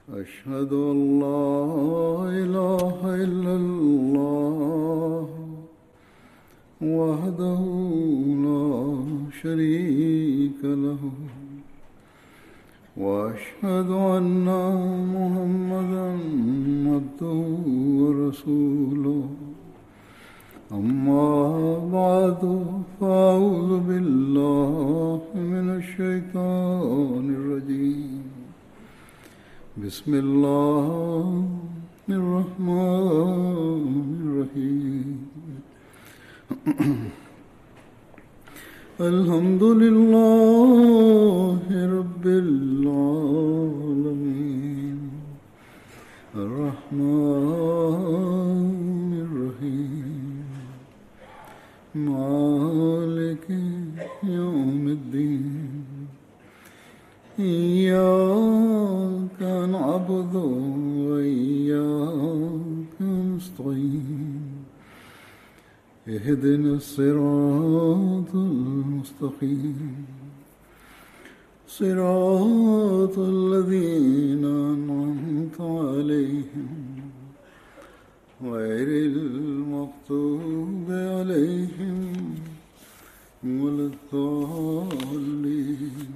أشهد أن لا إله إلا الله وحده لا شريك له وأشهد أن محمدا عبده ورسوله أما بعد فأعوذ بالله من الشيطان الرجيم بسم الله الرحمن الرحيم الحمد لله رب العالمين الرحمن الرحيم مالك يوم الدين إياك نعبد وإياك نستعين اهدنا الصراط المستقيم صراط الذين أنعمت عليهم غير المغضوب عليهم ولا الضالين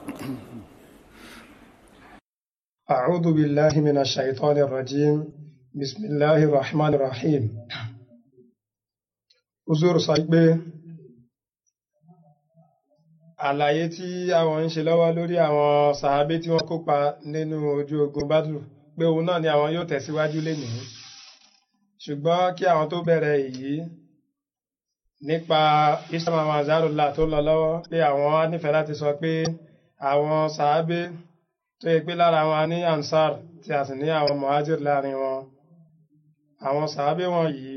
أعوذ بالله من الشيطان الرجيم بسم الله الرحمن الرحيم Uzur sọ pé àlàyé tí àwọn ń ṣe lọ́wọ́ lórí àwọn sàábé tí wọ́n kópa nínú ojú ogun Badru pé òun náà ni àwọn yóò tẹ̀síwájú lénìí ṣùgbọ́n kí àwọn tó bẹ̀rẹ̀ èyí nípa Islam Mazarullah tó lọ lọ́wọ́ pé àwọn á nífẹ̀ẹ́ láti sọ pé àwọn sàábé tó yẹ pé lára wọn ní Ansar tí a sì ní àwọn Muhajir láàrin wọn àwọn sàábé wọn yìí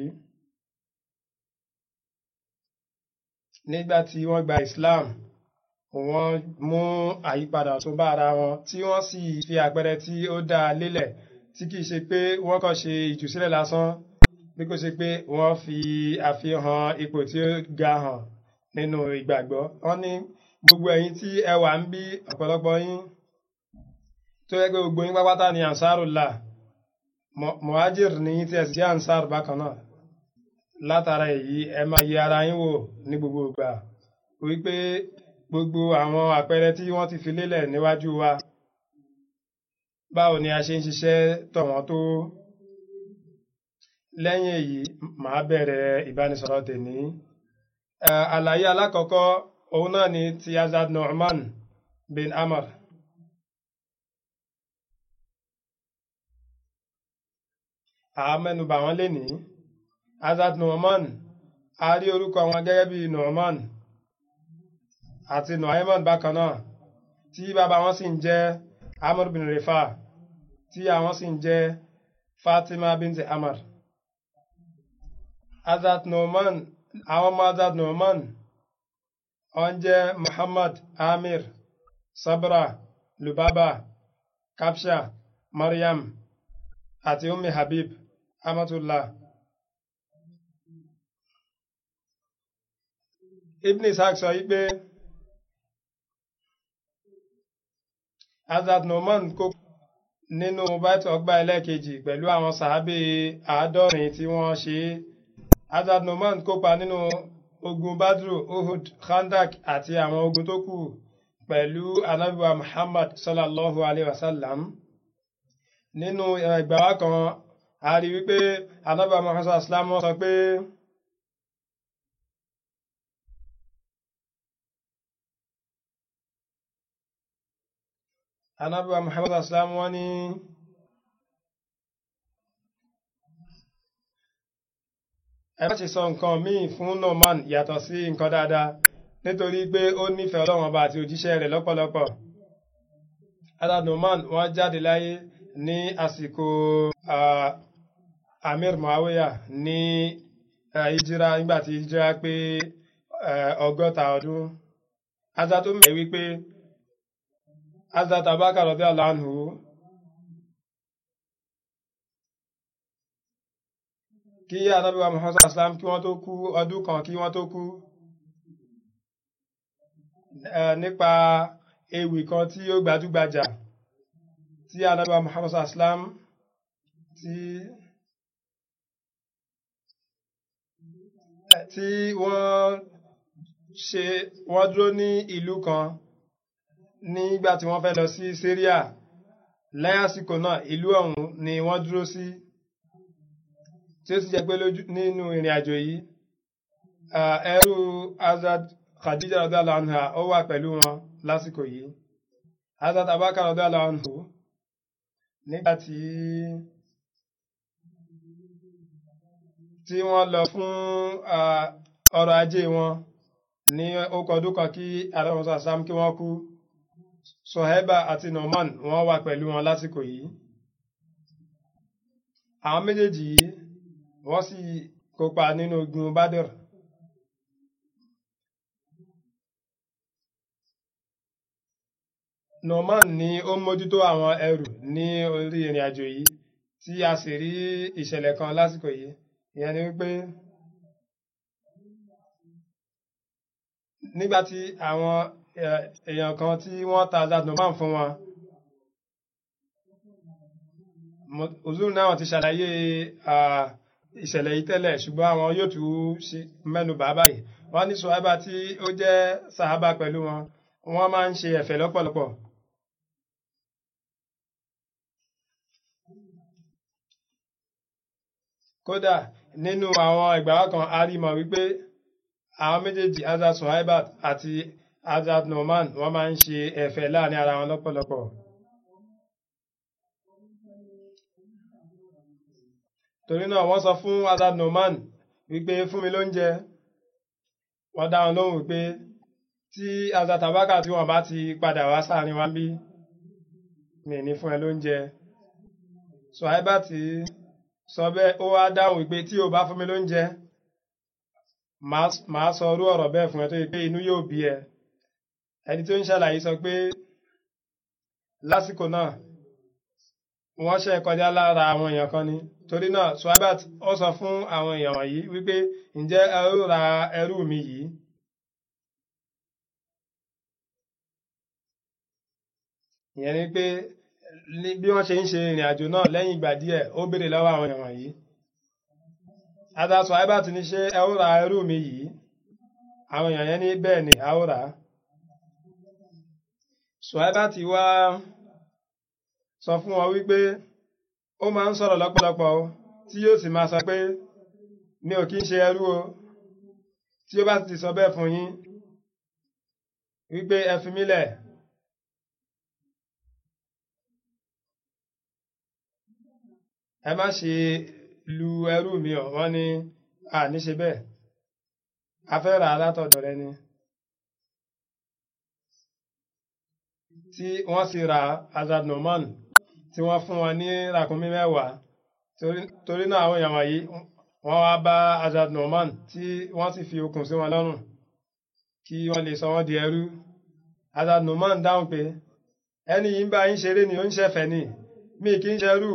nígbà tí wọ́n gba Islam wọ́n mú àyípadà tó bá ara wọn tí wọ́n sì fi àpẹẹrẹ tí ó dáa lélẹ̀ tí kìí ṣe pé wọ́n kàn ṣe ìtúsílẹ̀ lásán bí kò ṣe pé wọ́n fi àfihàn ipò tí ó ga hàn nínú ìgbàgbọ́ wọ́n ní gbogbo ẹ̀yin tí ẹ wà ń bí ọ̀pọ̀lọpọ̀ yín tó yẹ pé gbogbo yín pápátá ni ansarullah muhajir ní yín tí ẹ sì jẹ́ ansar bákan náà látara èyí ẹ máa yẹ ara yín wò ní gbogbo ìgbà wípé gbogbo àwọn àpẹẹrẹ tí wọ́n ti fi lélẹ̀ níwájú wa báwo ni a ṣe ń ṣiṣẹ́ tọ̀ wọ́n tó lẹ́yìn èyí màá bẹ̀rẹ̀ ìbánisọ̀rọ̀ tèmi àlàyé alákọ̀ọ́kọ́ òun náà ni ti Azad Nu'man bin Amr àmẹ́nubà wọn lénìí Azad Nu'man a rí orúkọ wọn gẹ́gẹ́ bí Nu'man àti Nu'ayman bákan náà tí bàbá wọn sì ń jẹ́ Amr bin Rifa tí àwọn sì ń jẹ́ Fatima binti Amr Azad Nu'man àwọn ọmọ Azad Nu'man wọ́n jẹ́ Muhammad Amir Sabra Lubaba Kapsha Maryam àti Ummi Habib Amatullah Ibn Ishaq sọ wípé Azad Nu'man kó nínú báìtì ọgbà ẹlẹ́ẹ̀kejì pẹ̀lú àwọn sàábé àádọ́rin tí wọ́n ṣe Azad Nu'man kópa nínú ogun Badru Uhud Khandak àti àwọn ogun tó kù pẹ̀lú anábíwá Muhammad sallallahu alaihi wasallam nínú ìgbàwá kan a rí wípé anábíwá Muhammad sallallahu alaihi wasallam sọ pé anábíwá Muhammad sallallahu alaihi wasallam wọ́n ní ẹ má ṣe sọ nǹkan míì fún norman yàtọ̀ sí nǹkan dáadáa nítorí pé ó nífẹ̀ẹ́ ọlọ́run ọba àti òjíṣẹ́ rẹ̀ lọ́pọ̀lọpọ̀ ada norman wọ́n jáde láyé ní àsìkò amir muawiya ní ìjìra nígbà tí ìjìra pé ọgọ́ta ọdún azat tó mẹ́ wípé azat abakar radiyallahu anhu kí anábíwá muhammad islam kí wọ́n tó kú ọdún kan kí wọ́n tó kú nípa ewì kan tí ó gbajúgbajà tí anábà muhammad aslam tí tí wọ́n ṣe wọ́n dúró ní ìlú kan nígbà tí wọ́n fẹ́ lọ sí Syria lẹ́yàsíkò náà ìlú ọ̀hún ni wọ́n dúró sí tí ó sì jẹ́ pé nínú ìrìn àjò yìí ẹrú Hazrat Khadija radiyallahu anha ó wà pẹ̀lú wọn lásìkò yìí Hazrat Abubakar radiyallahu anhu nígbà tí tí wọ́n lọ fún ọrọ̀ ajé wọn ní okọ̀ ọdún kan kí aláwọ̀sán sam kí wọ́n kú Soheba àti Norman wọ́n wà pẹ̀lú wọn lásìkò yìí àwọn méjèèjì yìí wọ́n sì kópa nínú ogun Badr Norman ni ó mójútó àwọn ẹrù ní orí ìrìn àjò yìí tí a sì rí ìṣẹ̀lẹ̀ kan lásìkò yìí ìyẹn ni wípé nígbàtí àwọn èèyàn kan tí wọ́n ta Hazrat Norman fún wọn òzúrù náà ti ṣàlàyé ìṣẹ̀lẹ̀ yìí tẹ́lẹ̀ ṣùgbọ́n àwọn yóò tún mẹ́nu bà báyìí wọ́n ní Suhaiba tí ó jẹ́ sàhábà pẹ̀lú wọn wọ́n máa ń ṣe ẹ̀fẹ̀ lọ́pọ̀lọpọ̀ kódà nínú àwọn ìgbàwá kan a rí mọ̀ wípé àwọn méjèèjì Hazrat Suhaiba àti Hazrat Norman wọ́n máa ń ṣe ẹ̀fẹ̀ láàrin ara wọn lọ́pọ̀lọpọ̀ torí náà wọ́n sọ fún Hazrat Norman wípé fún mi lóúnjẹ wọ́n dá wọn lóhùn wípé tí Hazrat Abubakar tí wọ́n bá ti padà wá sáàrin wá ń bí mi ní fún ẹ lóúnjẹ Suhaiba tí sọ bẹ́ẹ̀ ó wá dáhùn wípé tí o bá fún mi lóúnjẹ màá sọ orú ọ̀rọ̀ bẹ́ẹ̀ fún ẹ tó yẹ pé inú yóò bí ẹ ẹni tó ń ṣàlàyé sọ pé lásìkò náà wọ́n ṣe kọjá lára àwọn èèyàn kan ni torí náà Suhaibat ó sọ fún àwọn èèyàn wọ̀nyí wípé ǹjẹ́ ẹ ó ra ẹrú mi yìí ìyẹn ni pé bí wọ́n ṣe ń ṣe ìrìn àjò náà lẹ́yìn ìgbà díẹ̀ ó béèrè lọ́wọ́ àwọn èèyàn wọ̀nyí ada Suhaibat ní ṣé ẹ ó ra ẹrú mi yìí àwọn èèyàn yẹn ní bẹ́ẹ̀ ni a ó rà á Suhaibat wá sọ fún wọn wípé ó máa ń sọ̀rọ̀ lọ́pọ̀lọpọ̀ o tí yóò sì máa sọ pé mi ò kí ń ṣe ẹrú o tí ó bá ti sọ bẹ́ẹ̀ fún yín wípé ẹ fi mí lẹ̀ ẹ má ṣe lu ẹrú mi ọ̀ wọ́n ní à ní ṣe bẹ́ẹ̀ a fẹ́ rà á látọ̀dọ̀ rẹ ni tí wọ́n sì ra Hazrat Norman tí wọ́n fún wọn ní ràkúnmí mẹ́wàá torí náà àwọn èèyàn wọ̀nyí wọ́n wá bá Hazrat Norman tí wọ́n sì fi okùn sí wọn lọ́rùn kí wọ́n lè sọ wọ́n di ẹrú Hazrat Norman dáhùn pé ẹni yìí ń bá yín ṣeré ni ó ń ṣẹ̀fẹ̀ ni mi kì í ṣerú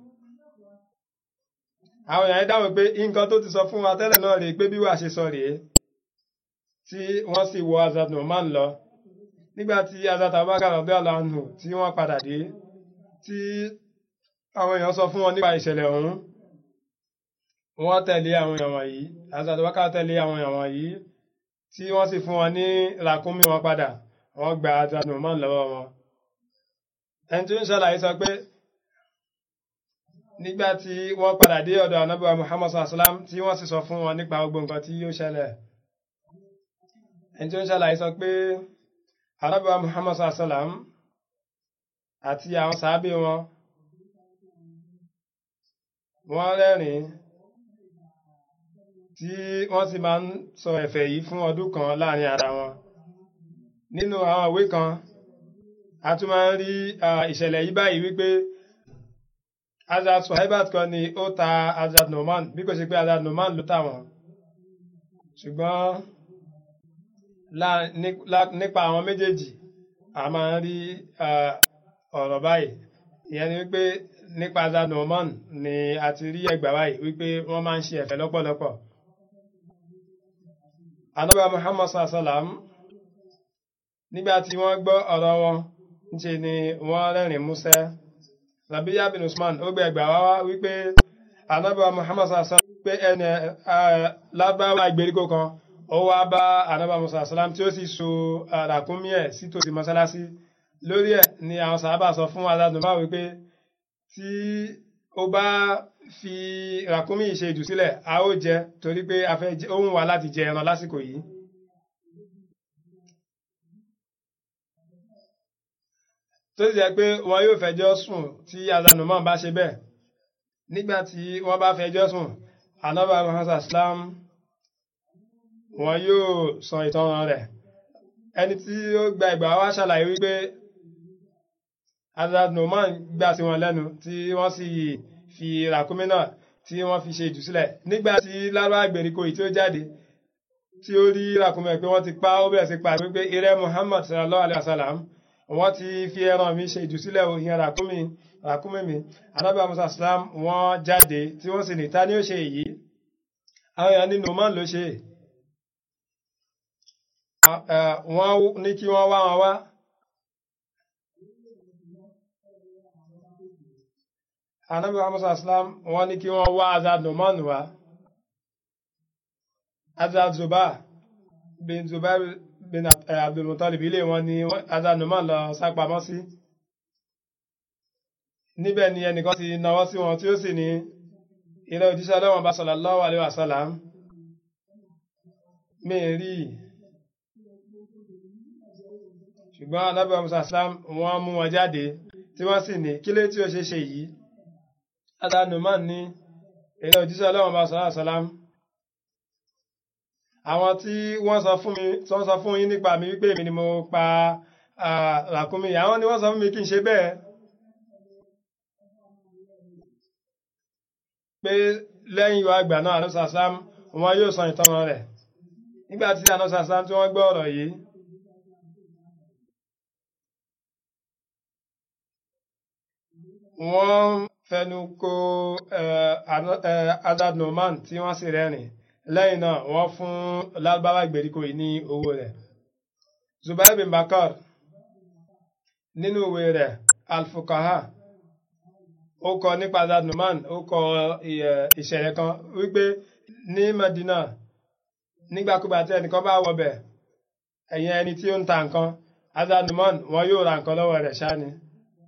àwọn èèyàn dáhùn pé nǹkan tó ti sọ fún wa tẹ́lẹ̀ náà rèé pé bí wàá ṣe sọ rèé tí wọ́n sì wọ Hazrat Norman lọ nígbà tí Hazrat Abubakar radiyallahu anhu tí wọ́n padà dé tí àwọn èèyàn sọ fún wọn nípa ìṣẹ̀lẹ̀ ọ̀hún wọ́n tẹ̀lé àwọn èèyàn wọ̀nyí Hazrat Abubakar tẹ̀lé àwọn èèyàn wọ̀nyí tí wọ́n sì fún wọn ní ràkúnmí wọn padà wọ́n gba Hazrat Norman lọ́wọ́ wọn ẹni tí ó ń ṣàlàyé sọ pé nígbà tí wọ́n padà dé ọ̀dọ̀ anábíwá Muhammad sallam tí wọ́n sì sọ fún wọn nípa gbogbo nǹkan tí yóò ṣẹlẹ̀ ẹni tí ó ń ṣàlàyé sọ pé anábíwá Muhammad sallam àti àwọn sàábé wọn wọ́n rẹ́rìn tí wọ́n sì máa ń sọ ẹ̀fẹ̀ yìí fún ọdún kan láàrin ara wọn nínú àwọn ìwé kan a tún máa ń rí ìṣẹ̀lẹ̀ yìí báyìí wípé Hazrat Suhaibat kan ni ó ta Hazrat Norman bí kò ṣe pé Hazrat Norman ló tà wọ́n ṣùgbọ́n nípa àwọn méjèèjì a máa ń rí ọ̀rọ̀ báyìí ìyẹn ni wípé nípa Hazrat Norman ni a ti rí ẹgbà báyìí wípé wọ́n máa ń ṣe ẹ̀fẹ̀ lọ́pọ̀lọpọ̀ Ànábì Muhammad sallam nígbà tí wọ́n gbọ́ ọ̀rọ̀ wọn níṣe ni wọ́n rẹ́rìn músẹ́ Rabiya bin Usman ó gbé ẹgbà wá wá wípé anábà Muhammad sàlám pé ẹni lábáwá ìgbèríko kan ó wá bá anábà Musa sàlám tí ó sì so ràkúnmí ẹ̀ sí tòsí mọ́sálásí lórí ẹ̀ ni àwọn sàábà sọ fún aládùnmá wípé tí ó bá fi ràkúnmí ṣe ìdùsílẹ̀ a ó jẹ torí pé a fẹ́ ó ń wá láti jẹ ẹran lásìkò yìí. tó sì jẹ́ pé wọn yóò fẹjọ́ sùn tí aládùnmá bá ṣe bẹ́ẹ̀ nígbà tí wọ́n bá fẹjọ́ sùn anábà Muhammad islam wọn yóò san ìtanràn rẹ̀ ẹni tí ó gba ìgbà wá ṣàlàyé wípé Hazrat Numan gbà sí wọn lẹ́nu tí wọ́n sì fi ràkúnmí náà tí wọ́n fi ṣe ìdùsílẹ̀ nígbà tí lárúbá ìgbèríko yìí tí ó jáde tí ó rí ràkúnmí pé wọ́n ti pa ó bẹ̀rẹ̀ sí pa wípé irẹ́ Muhammad sallallahu alayhi wa sallam wọ́n ti fi ẹran mi ṣe ìdùsílẹ̀ òhìn ràkúnmí ràkúnmí mi anábì musa islam wọ́n jáde tí wọ́n sì ní ta ni ó ṣe èyí àwọn èèyàn ní Numan ló ṣe wọ́n ní kí wọ́n wá wọn wá anábì musa islam wọ́n ní kí wọ́n wá Hazrat Numan wá Hazrat Zubair bin Zubair bin Abdulmutalib ilé wọn ni Hazrat Numan lọ sápamọ́ sí níbẹ̀ ni ẹnìkan ti nawọ́ sí wọn tí ó sì ní ilẹ̀ òjíṣẹ́ ọlọ́wọ́n bá sallallahu alaihi wasallam mi rí ṣùgbọ́n anábẹ́ musa islam wọ́n mú wọn jáde tí wọ́n sì ní kílé tí ó ṣe ṣe yìí Hazrat Numan ní ilẹ̀ òjíṣẹ́ ọlọ́wọ́n bá sallallahu alaihi wasallam àwọn tí wọ́n sọ fún mi tí wọ́n sọ fún yín nípa mi wípé èmi ni mo pa ràkúnmí àwọn ni wọ́n sọ fún mi kí n ṣe bẹ́ẹ̀ pé lẹ́yìn ìwà àgbà náà àlọ́sà sám wọn yóò san ìtọ́ràn rẹ̀ nígbà tí àlọ́sà sám tí wọ́n gbọ́ ọ̀rọ̀ yìí wọ́n fẹnu kò Hazrat Numan tí wọ́n sì rẹ́rìn lẹ́yìn náà wọ́n fún lágbára ìgbèríko yìí ní owó rẹ̀ Zubair bin Bakar nínú ìwé rẹ̀ Al-Fuqaha ó kọ nípa Hazrat Numan ó kọ ìṣẹ̀lẹ̀ kan wípé ní Medina nígbàkúgbà tí ẹnìkan bá wọbẹ̀ ẹ̀yìn ẹni tí ó ń ta nǹkan Hazrat Numan wọn yóò ra nǹkan lọ́wọ́ rẹ̀ ṣáá ni.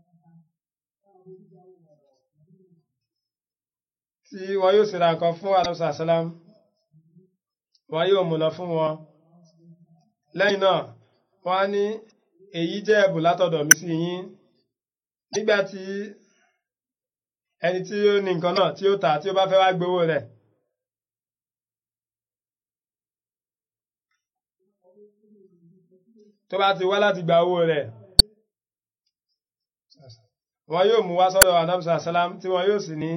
tí wọn yóò sì ra nǹkan fún alonso salam wọn yóò mú lọ fún wọn lẹ́yìn náà wọn á ní èyí jẹ́ ẹ̀bùn látọ̀dọ̀ mi sí yín nígbà tí ẹni tí ó ní nǹkan náà tí ó tà tí ó bá fẹ́ wá gbowó rẹ̀ tó bá ti wá láti gba owó rẹ̀ wọn yóò mú wá sọ́dọ̀ anamsa salam tí wọn yóò sì ní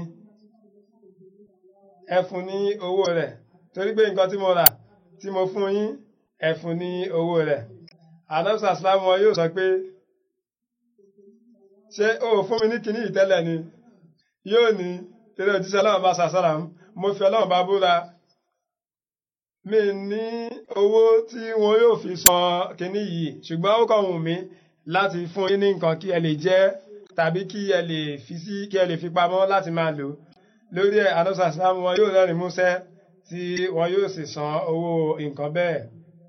ẹ fún ní owó rẹ̀ torí pé nǹkan tí mo rà tí mo fún yín ẹ fún ní owó rẹ̀ anamsa salam wọn yóò sọ pé ṣé o fún mi ní kinní ìtẹ́lẹ̀ ni yóò ní eré òjíṣẹ́ ọlọ́run bá sàṣàrà mo fi ọlọ́run bá búra mi ní owó tí wọn yóò fi san kinní yìí ṣùgbọ́n ó kàn wù mí láti fún yín ní nǹkan kí ẹ lè jẹ tàbí kí ẹ lè fi sí kí ẹ lè fi pamọ́ láti máa lò lórí ẹ̀ anọ́sà sáàmù wọn yóò rẹ́rìn músẹ́ tí wọn yóò sì san owó nǹkan bẹ́ẹ̀.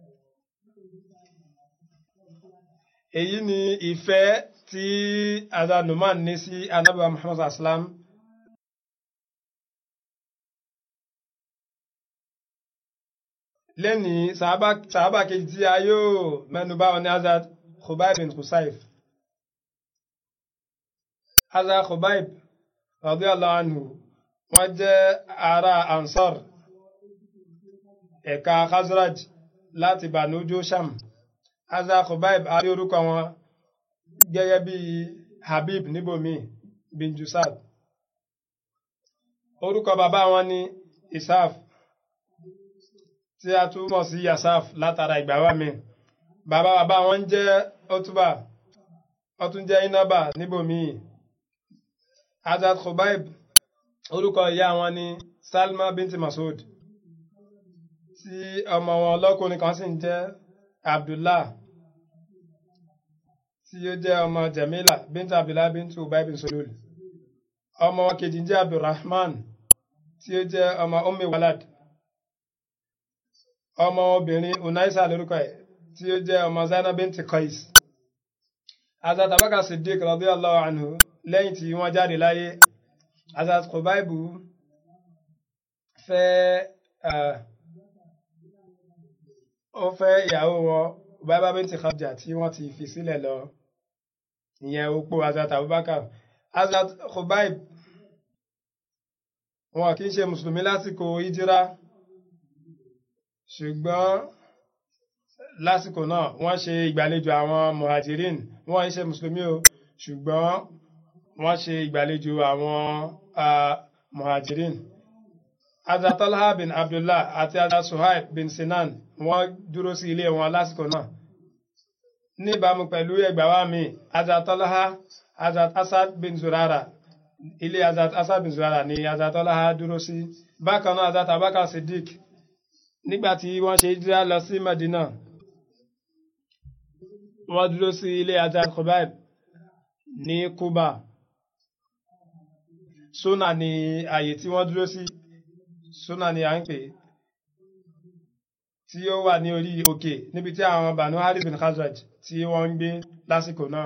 èyí ni ìfẹ́ tí Hazrat Numan ní sí anábìá Muhammad aslam. lẹ́ni sàábà kejì tí a yóò mẹ́nu bà wọn ní Hazrat Khubayb bin Khusayf. Hazrat Khubayb radiyallahu anhu wọ́n jẹ́ ará Ansar ẹ̀ka Khazraj láti Banu Josham Hazrat Khubayb a rí orúkọ wọn gẹ́gẹ́ bí Habib níbòmí bin Jusad orúkọ bàbá wọn ní Isaf tí a túmọ̀ sí Yasaf látara ìgbàwá mi bàbá bàbá wọn jẹ́ Otuba ó tún jẹ́ Inaba níbòmí Hazrat Khubayb orúkọ ìyá wọn ni Salma binti Masud tí ọmọ wọn lọ́kùnrin kan sì ń jẹ́ Abdullah tí ó jẹ́ ọmọ Jamila binti Abdullah binti Ubay bin Sulul ọmọ wọn kejì jẹ́ abdulrahman tí ó jẹ́ ọmọ ummi walad ọmọ obìnrin unaisa lórúkọ ẹ̀ tí ó jẹ́ ọmọ zainab binti qais azat abaka siddiq radiyallahu anhu lẹ́yìn tí wọ́n jáde láyé azat kubaibu fẹ́ ó fẹ́ ìyàwó wọn bàbá binti khadija tí wọ́n ti fi sílẹ̀ lọ ìyẹn opó azat abubakar azat kubaib wọn kì í ṣe mùsùlùmí lásìkò ìjírá ṣùgbọ́n lásìkò náà wọ́n ṣe ìgbàlejò àwọn muhajirin wọ́n ń ṣe mùsùlùmí o ṣùgbọ́n wọ́n ṣe ìgbàlejò àwọn muhajirin Hazrat Talha bin Abdullah àti Hazrat Suhaib bin Sinan wọ́n dúró sí ilé wọn lásìkò náà ní ìbámu pẹ̀lú ẹgbàá wa mi Hazrat Talha Hazrat Asad bin Zurara ilé Hazrat Asad bin Zurara ni Hazrat Talha dúró sí bákan náà Hazrat Abubakar Siddiq nígbà tí wọ́n ṣe hijira lọ sí Madina wọ́n dúró sí ilé Hazrat Khubayb ní Kuba Suna ni àyè tí wọ́n dúró sí Suna ni à ń pè tí ó wà ní orí òkè níbi tí àwọn Banu Harith bin Khazraj tí wọ́n ń gbé lásìkò náà.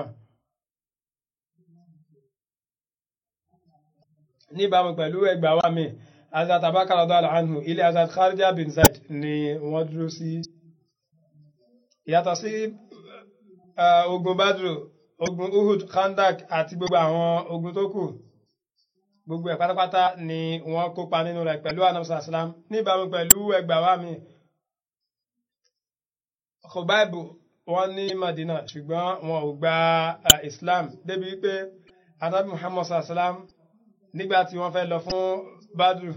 níbàámu pẹ̀lú ẹgbàá wa mi Hazrat Abubakar radiyallahu anhu ilé Hazrat Kharija bin Zaid ni wọ́n dúró sí. Yàtọ̀ sí ogun Badru, ogun Uhud, Khandak àti gbogbo àwọn ogun tó kù. Gbogbo ẹ̀ pátápátá ni wọ́n kópa nínú rẹ̀ pẹ̀lú anamsa islam níbàámu pẹ̀lú ẹgbàá wa mi. Khubaibu wọ́n ní Madina ṣùgbọ́n wọn ò gba Islam débi pé Anabi Muhammad sallam nígbà tí wọ́n fẹ́ lọ fún Badru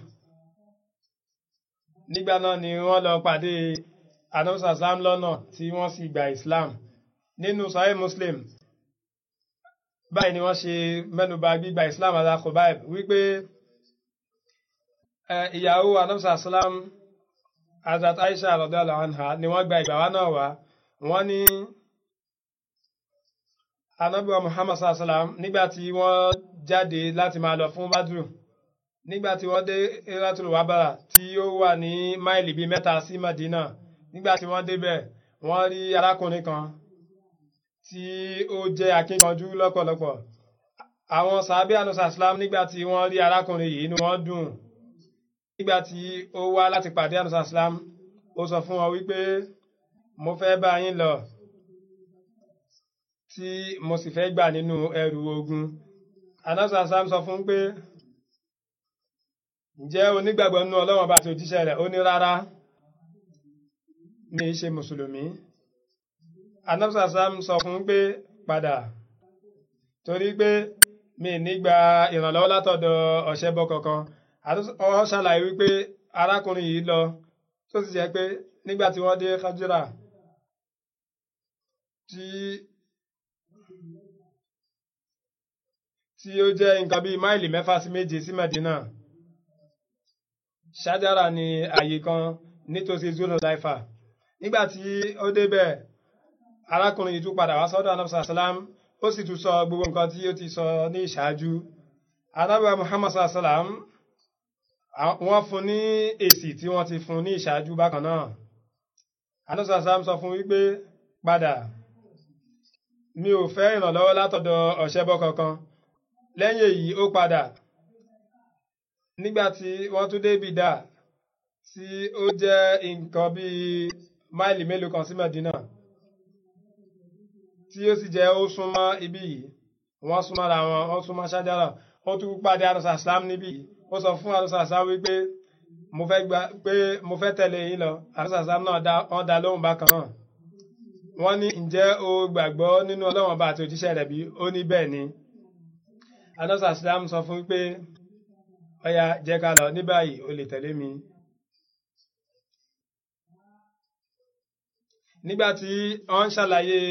nígbà náà ni wọ́n lọ pàdé Anabi sallam lọ́nà tí wọ́n sì gba Islam nínú Sahih Muslim báyìí ni wọ́n ṣe mẹ́nuba gbígba Islam ala Khubayb wípé ìyàwó Anabi sallam Hazrat Aisha radiyallahu anha ni wọ́n gba ìgbà wa náà wá wọ́n ní Ànábì wa Muhammad sallam nígbà tí wọ́n jáde láti máa lọ fún Badru nígbà tí wọ́n dé Eratul Wabara tí ó wà ní máìlì bíi mẹ́ta sí Madina nígbà tí wọ́n débẹ̀ wọ́n rí arákùnrin kan tí ó jẹ́ akínkanjú lọ́pọ̀lọpọ̀ àwọn sàábí ànúsà Islam nígbà tí wọ́n rí arákùnrin yìí inú wọn dùn nígbà tí ó wá láti pàdé ànúsà Islam ó sọ fún wọn wípé mo fẹ́ bá yín lọ tí mo sì fẹ́ gbà nínú ẹrù ogun anasa sam sọ fún pé ǹjẹ́ onígbàgbọ́ nínú ọlọ́run bá ti òjíṣẹ́ rẹ̀ ó ní rárá mi ṣe mùsùlùmí anasa sam sọ fún pé padà torí pé mi nígbà ìrànlọ́wọ́ látọ̀dọ̀ ọ̀ṣẹ́bọ kankan ọ ṣàlàyé wípé arákùnrin yìí lọ tó sì jẹ́ pé nígbà tí wọ́n dé Khajira tí tí ó jẹ́ nǹkan bíi máìlì mẹ́fà sí méje sí Medina ṣájára ní àyè kan nítòsí zulu laifa nígbà tí ó débẹ̀ arákùnrin yìí tún padà wá sọ́dọ̀ anamsa salam ó sì tún sọ gbogbo nǹkan tí ó ti sọ ní ìṣáájú anábìá Muhammad salam wọ́n fún ní èsì tí wọ́n ti fún ní ìṣáájú bákan náà anamsa salam sọ fún wípé padà mi ò fẹ́ ìrànlọ́wọ́ látọ̀dọ̀ ọ̀ṣẹ́bọ kankan lẹ́yìn èyí ó padà nígbà tí wọ́n tún dé bìdá tí ó jẹ́ nǹkan bíi máìlì mélòó kan sí Mẹ́dínà tí ó sì jẹ́ ó súnmọ́ ibí yìí wọ́n súnmọ́ ra wọn wọ́n súnmọ́ ṣájára ó tún pàdé àrùsà Islam níbí yìí ó sọ fún àrùsà Islam wípé mo fẹ́ gba pé mo fẹ́ tẹ̀lé yín lọ àrùsà Islam náà wọ́n dá lóhùn bákan náà wọ́n ní ǹjẹ́ o gbàgbọ́ nínú Ọlọ́run ọba àti òjíṣẹ́ rẹ̀ bí ó ní bẹ́ẹ̀ ni anọ́sà Islam sọ fún pé ọya jẹ́ ká lọ ní báyìí o lè tẹ̀lé mi nígbàtí wọ́n ń ṣàlàyé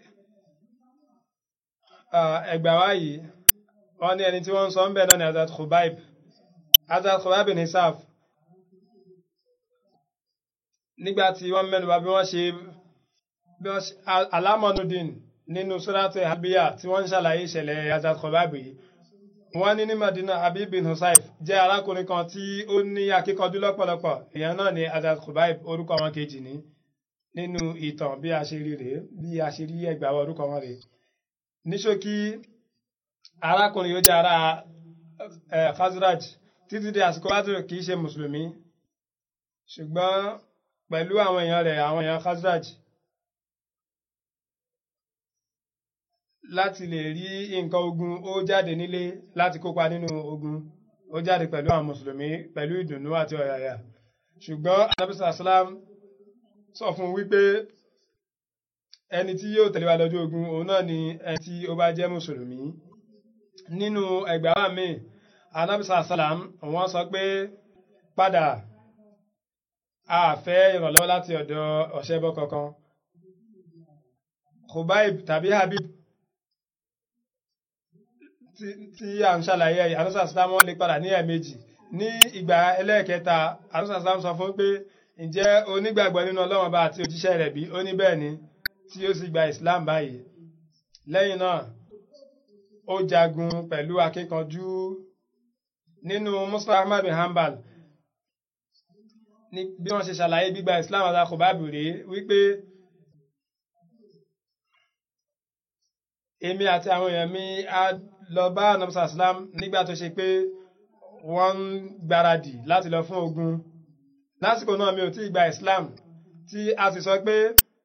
ẹgbà wá yìí wọ́n ní ẹni tí wọ́n ń sọ ń bẹ̀ náà ni Hazrat Khubayb Hazrat Khubayb bin Hisaf nígbàtí wọ́n mẹ́nu bà bí wọ́n ṣe alámọ̀nùdín nínú sóràtẹ̀ àbíyà tí wọ́n ń ṣàlàyé ìṣẹ̀lẹ̀ Hazrat Khubayb yìí wọ́n ní ní Madina Habib bin Husayf jẹ́ arákùnrin kan tí ó ní akíkanjú lọ́pọ̀lọpọ̀ èèyàn náà ni Hazrat Khubayb orúkọ wọn kejì ní nínú ìtàn bí a ṣe rí rèé bí a ṣe rí ẹgbàá orúkọ wọn rèé ní ṣókí arákùnrin yóò jẹ́ ará Khazraj títí di àsìkò Badr kì í ṣe mùsùlùmí ṣùgbọ́n pẹ̀lú àwọn èèyàn rẹ̀ àwọn èèyàn Khazraj láti lè rí nǹkan ogun ó jáde nílé láti kópa nínú ogun ó jáde pẹ̀lú àwọn mùsùlùmí pẹ̀lú ìdùnnú àti ọ̀yàyà ṣùgbọ́n anabisa salam sọ fún wípé ẹni tí yóò tẹ̀lé wa lọ́jọ́ ogun òun náà ni ẹni tí ó bá jẹ́ mùsùlùmí nínú ẹgbàá mi anabisa salam wọ́n sọ pé padà a fẹ́ ìrànlọ́wọ́ láti ọ̀dọ̀ ọ̀ṣẹ́bọ kankan Khubayb tàbí Habib tí a ń ṣàlàyé àrùsà islam wọn lè padà ní ẹ̀ẹ̀mejì ní ìgbà ẹlẹ́ẹ̀kẹta àrùsà islam sọ fún pé ǹjẹ́ onígbàgbọ́ nínú ọlọ́run bá àti òjíṣẹ́ rẹ̀ bí ó ní bẹ́ẹ̀ ni tí ó sì gba islam báyìí lẹ́yìn náà ó jagun pẹ̀lú akíkanjú nínú muslim ahmad bin hanbal ní bí wọ́n ṣe ṣàlàyé gbígba islam àti Khubayb rèé wípé èmi àti àwọn èèyàn mi á lọ bá anamsa islam nígbà tó ṣe pé wọ́n ń gbáradì láti lọ fún ogun lásìkò náà mi ò tí ì gba islam tí a sì sọ pé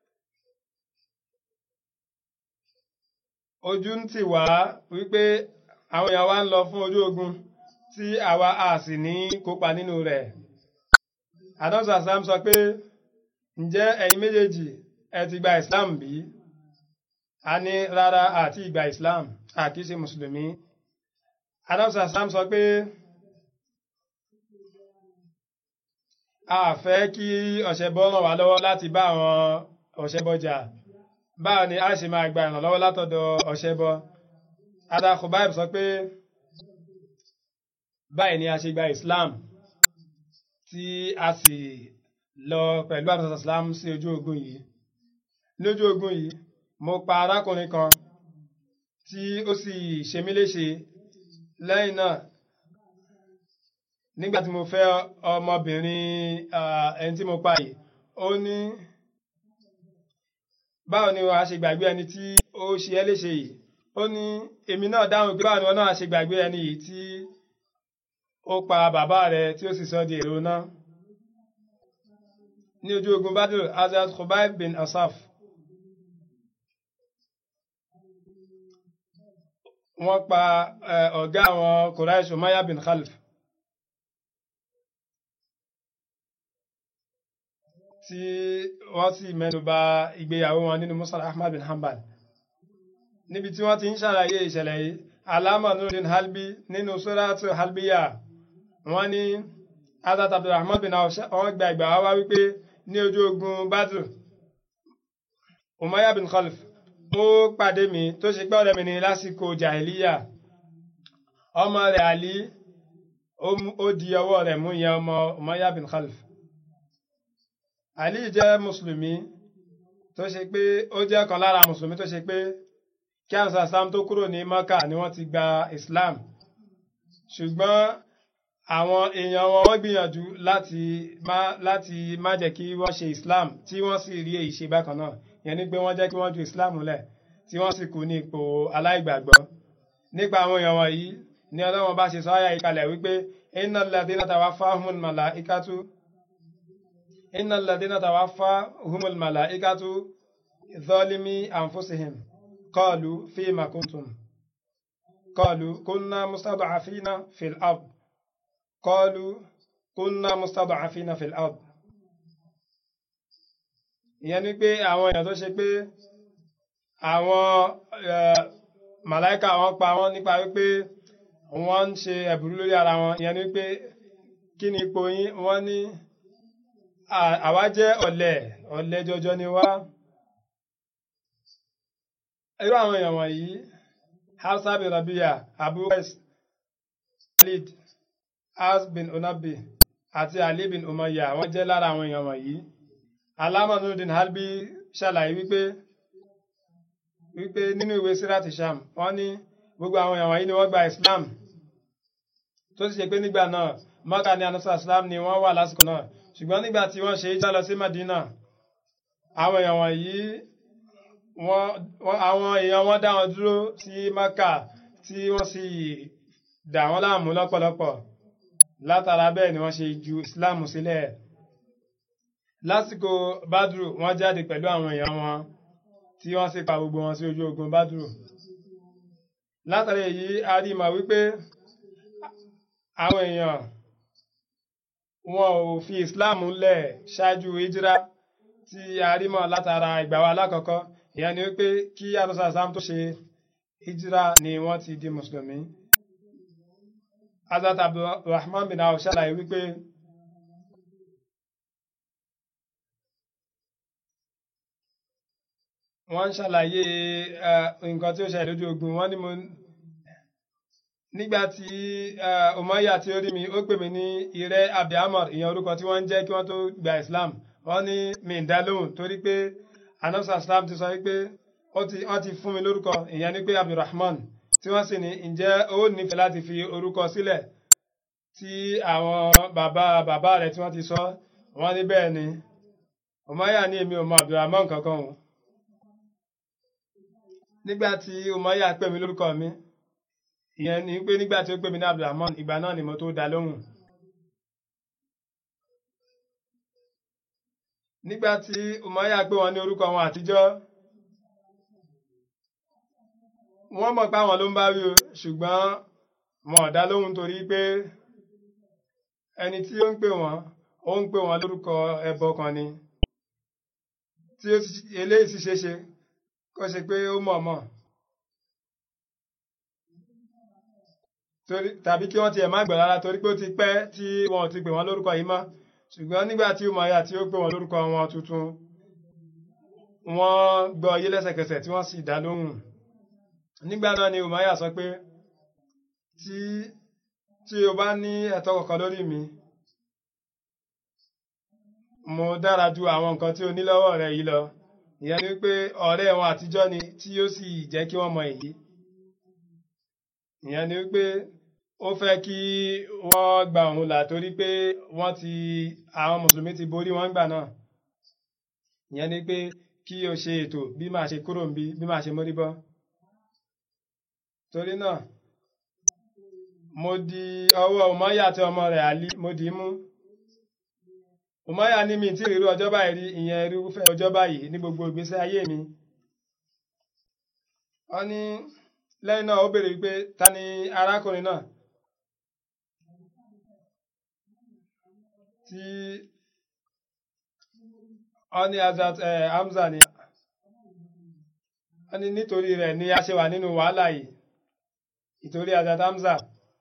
ojú ń tì wá wípé àwọn èèyàn wa ń lọ fún ojú ogun tí àwa a sì ní kópa nínú rẹ̀ anamsa islam sọ pé ǹjẹ́ ẹ̀yin méjèèjì ẹ ti gba islam bí? a ní rárá àti ìgbà islam àti ṣe mùsùlùmí adamsa islam sọ pé a fẹ́ kí ọ̀ṣẹbọ ràn wá lọ́wọ́ láti bá àwọn ọ̀ṣẹbọ jà báwo ni a ṣe máa gba ìrànlọ́wọ́ látọ̀dọ̀ ọ̀ṣẹbọ ada Khubayb sọ pé báyìí ni a ṣe gba islam tí a sì lọ pẹ̀lú adamsa islam sí ojú ogun yìí lójú ogun yìí mo pa arákùnrin kan tí ó sì ṣe mí léṣe lẹ́yìn náà nígbà tí mo fẹ́ ọmọbìnrin ẹni tí mo pa yìí ó ní báwo ni wàá ṣe gbàgbé ẹni tí ó ṣe ẹ́ léṣe yìí ó ní èmi náà dáhùn pé báwo ni wọn náà ṣe gbàgbé ẹni yìí tí ó pa bàbá rẹ̀ tí ó sì sọ di èrò náà ní ojú ogun Badr Hazrat Khubayb bin Asaf wọ́n pa ọ̀gá àwọn Quraish Umayya bin Khalif tí wọ́n sì mẹ́nuba ìgbéyàwó wọn nínú Musnad Ahmad bin Hanbal níbi tí wọ́n ti ń ṣàlàyé ìṣẹ̀lẹ̀ yìí alama nurudin halbi nínú suratu halbiya wọ́n ní Hazrat Abdulrahman bin wọ́n gba ìgbà wá wípé ní ojú ogun Badr Umayya bin Khalif ó pàdé mi tó ṣe pé ọ̀rẹ́ mi ní lásìkò jahiliya ọmọ rẹ̀ Ali ó di ọwọ́ rẹ̀ mú ìyẹn ọmọ Umayya bin Khalif Ali jẹ́ mùsùlùmí tó ṣe pé ó jẹ́ kan lára mùsùlùmí tó ṣe pé kí àwọn sàsám tó kúrò ní Maka ni wọ́n ti gba Islam ṣùgbọ́n àwọn èèyàn wọn wọ́n gbìyànjú láti má láti má jẹ́ kí wọ́n ṣe Islam tí wọ́n sì rí èyí ṣe bákan náà yẹn ni pé wọ́n jẹ́ kí wọ́n ju Islam lẹ̀ tí wọ́n sì kú ní ipò aláìgbàgbọ́ nípa àwọn èèyàn wọ̀nyí ni Ọlọ́run bá ṣe sọ àyà ìkalẹ̀ wípé innal ladhina tawaffahumul malaikatu innal ladhina tawaffahumul malaikatu zalimi anfusihim qalu fima kuntum qalu kunna mustad'afina fil ard qalu kunna mustad'afina fil ard ìyẹn ni pé àwọn èèyàn tó ṣe pé àwọn màláìka wọn pa wọn nípa wípé wọ́n ń ṣe ẹ̀bùrú lórí ara wọn ìyẹn ni pé kí ni ipò yín wọ́n ní àwa jẹ́ ọ̀lẹ ọ̀lẹ jọjọ ni wá irú àwọn èèyàn wọ̀nyí Hafsa bin Rabia Abu Qais Khalid Az bin Onabi àti Ali bin Umayya wọ́n jẹ́ lára àwọn èèyàn wọ̀nyí Alama Nuruddin Halbi ṣàlàyé wípé wípé nínú ìwé Sirat Sham wọ́n ní gbogbo àwọn èèyàn wọ̀nyí ni wọ́n gba Islam tó sì ṣe pé nígbà náà Mákà ní anasa islam ni wọ́n wà lásìkò náà ṣùgbọ́n nígbà tí wọ́n ṣe é já lọ sí Madina àwọn èèyàn wọ̀nyí wọ́n àwọn èèyàn wọn dá wọn dúró sí Mákà tí wọ́n sì dà wọ́n láàmú lọ́pọ̀lọpọ̀ látara bẹ́ẹ̀ ni wọ́n ṣe ju islam sílẹ̀ lásìkò Badru wọ́n jáde pẹ̀lú àwọn èèyàn wọn tí wọ́n sì pa gbogbo wọn sí ojú ogun Badru látara èyí a rí mọ̀ wípé àwọn èèyàn wọn ò fi islam lẹ̀ ṣáájú hijira tí a rí mọ̀ látara ìgbà wa alákọ̀ọ́kọ́ ìyẹn ni wípé kí anusa islam tó ṣe hijira ni wọ́n ti di mùsùlùmí Hazrat Abdulrahman bin Awf ṣàlàyé wípé wọ́n ń ṣàlàyé nǹkan tí ó ṣẹlẹ̀ lójú ogun wọ́n ní mo nígbà tí Umayya tí ó rí mi ó pè mí ní ìrẹ́ Abdulhamid ìyẹn orúkọ tí wọ́n ń jẹ́ kí wọ́n tó gba Islam wọ́n ní mi ń dá lóhùn torí pé anamsa Islam ti sọ wípé wọ́n ti fún mi lórúkọ ìyẹn ní pé Abdulrahman tí wọ́n sì ní ǹjẹ́ ó nífẹ̀ẹ́ láti fi orúkọ sílẹ̀ tí àwọn bàbá bàbá rẹ̀ tí wọ́n ti sọ wọ́n ní bẹ́ẹ̀ ni Umayya ní èmi ò mọ Abdulrahman kankan o nígbà tí Umayya pè mí lórúkọ mi ìyẹn ni pé nígbà tí ó pè mí ní Abdulrahman ìgbà náà ni mo tó dá lóhùn nígbà tí Umayya pè wọ́n ní orúkọ wọn àtijọ́ wọ́n mọ̀ pé àwọn ló ń bá rí o ṣùgbọ́n wọn ò dá lóhùn torí pé ẹni tí ó ń pè wọ́n ó ń pè wọ́n lórúkọ ẹbọ kan ni tí eléyìí sì ṣeé ṣe kó ṣe pé ó mọ̀ mọ̀ tàbí kí wọ́n tiẹ̀ má gbọ́ rárá torí pé ó ti pẹ́ tí wọn ò ti pè wọ́n lórúkọ yìí mọ́ ṣùgbọ́n nígbà tí Umayya tí ó pè wọ́n lórúkọ wọn tuntun wọ́n gbọ́ yé lẹ́sẹ̀kẹsẹ̀ tí wọ́n sì dá lóhùn nígbà náà ni Umayya sọ pé tí tí o bá ní ẹ̀tọ́ kankan lórí mi mo dára ju àwọn nǹkan tí o ní lọ́wọ́ rẹ yìí lọ ìyẹn ni pé ọ̀rẹ́ wọn àtijọ́ ni tí ó sì jẹ́ kí wọ́n mọ èyí ìyẹn ni pé ó fẹ́ kí wọ́n gba òun là torí pé wọ́n ti àwọn mùsùlùmí ti borí wọn gbà náà ìyẹn ni pé kí o ṣe ètò bí màá ṣe kúrò níbí bí màá ṣe mórí bọ́ torí náà mo di ọwọ́ Umayya àti ọmọ rẹ̀ Ali mo dì í mú Umayya ní mi tí ìrírú ọjọ́ báyìí rí ìyẹn irúfẹ́ ọjọ́ báyìí ní gbogbo ìgbésí ayé mi wọ́n ní lẹ́yìn náà ó béèrè wípé ta ni arákùnrin náà tí wọ́n ní Hazrat Hamza ni wọ́n ní nítorí rẹ̀ ni a ṣe wà nínú wàhálà yìí ìtorí Hazrat Hamza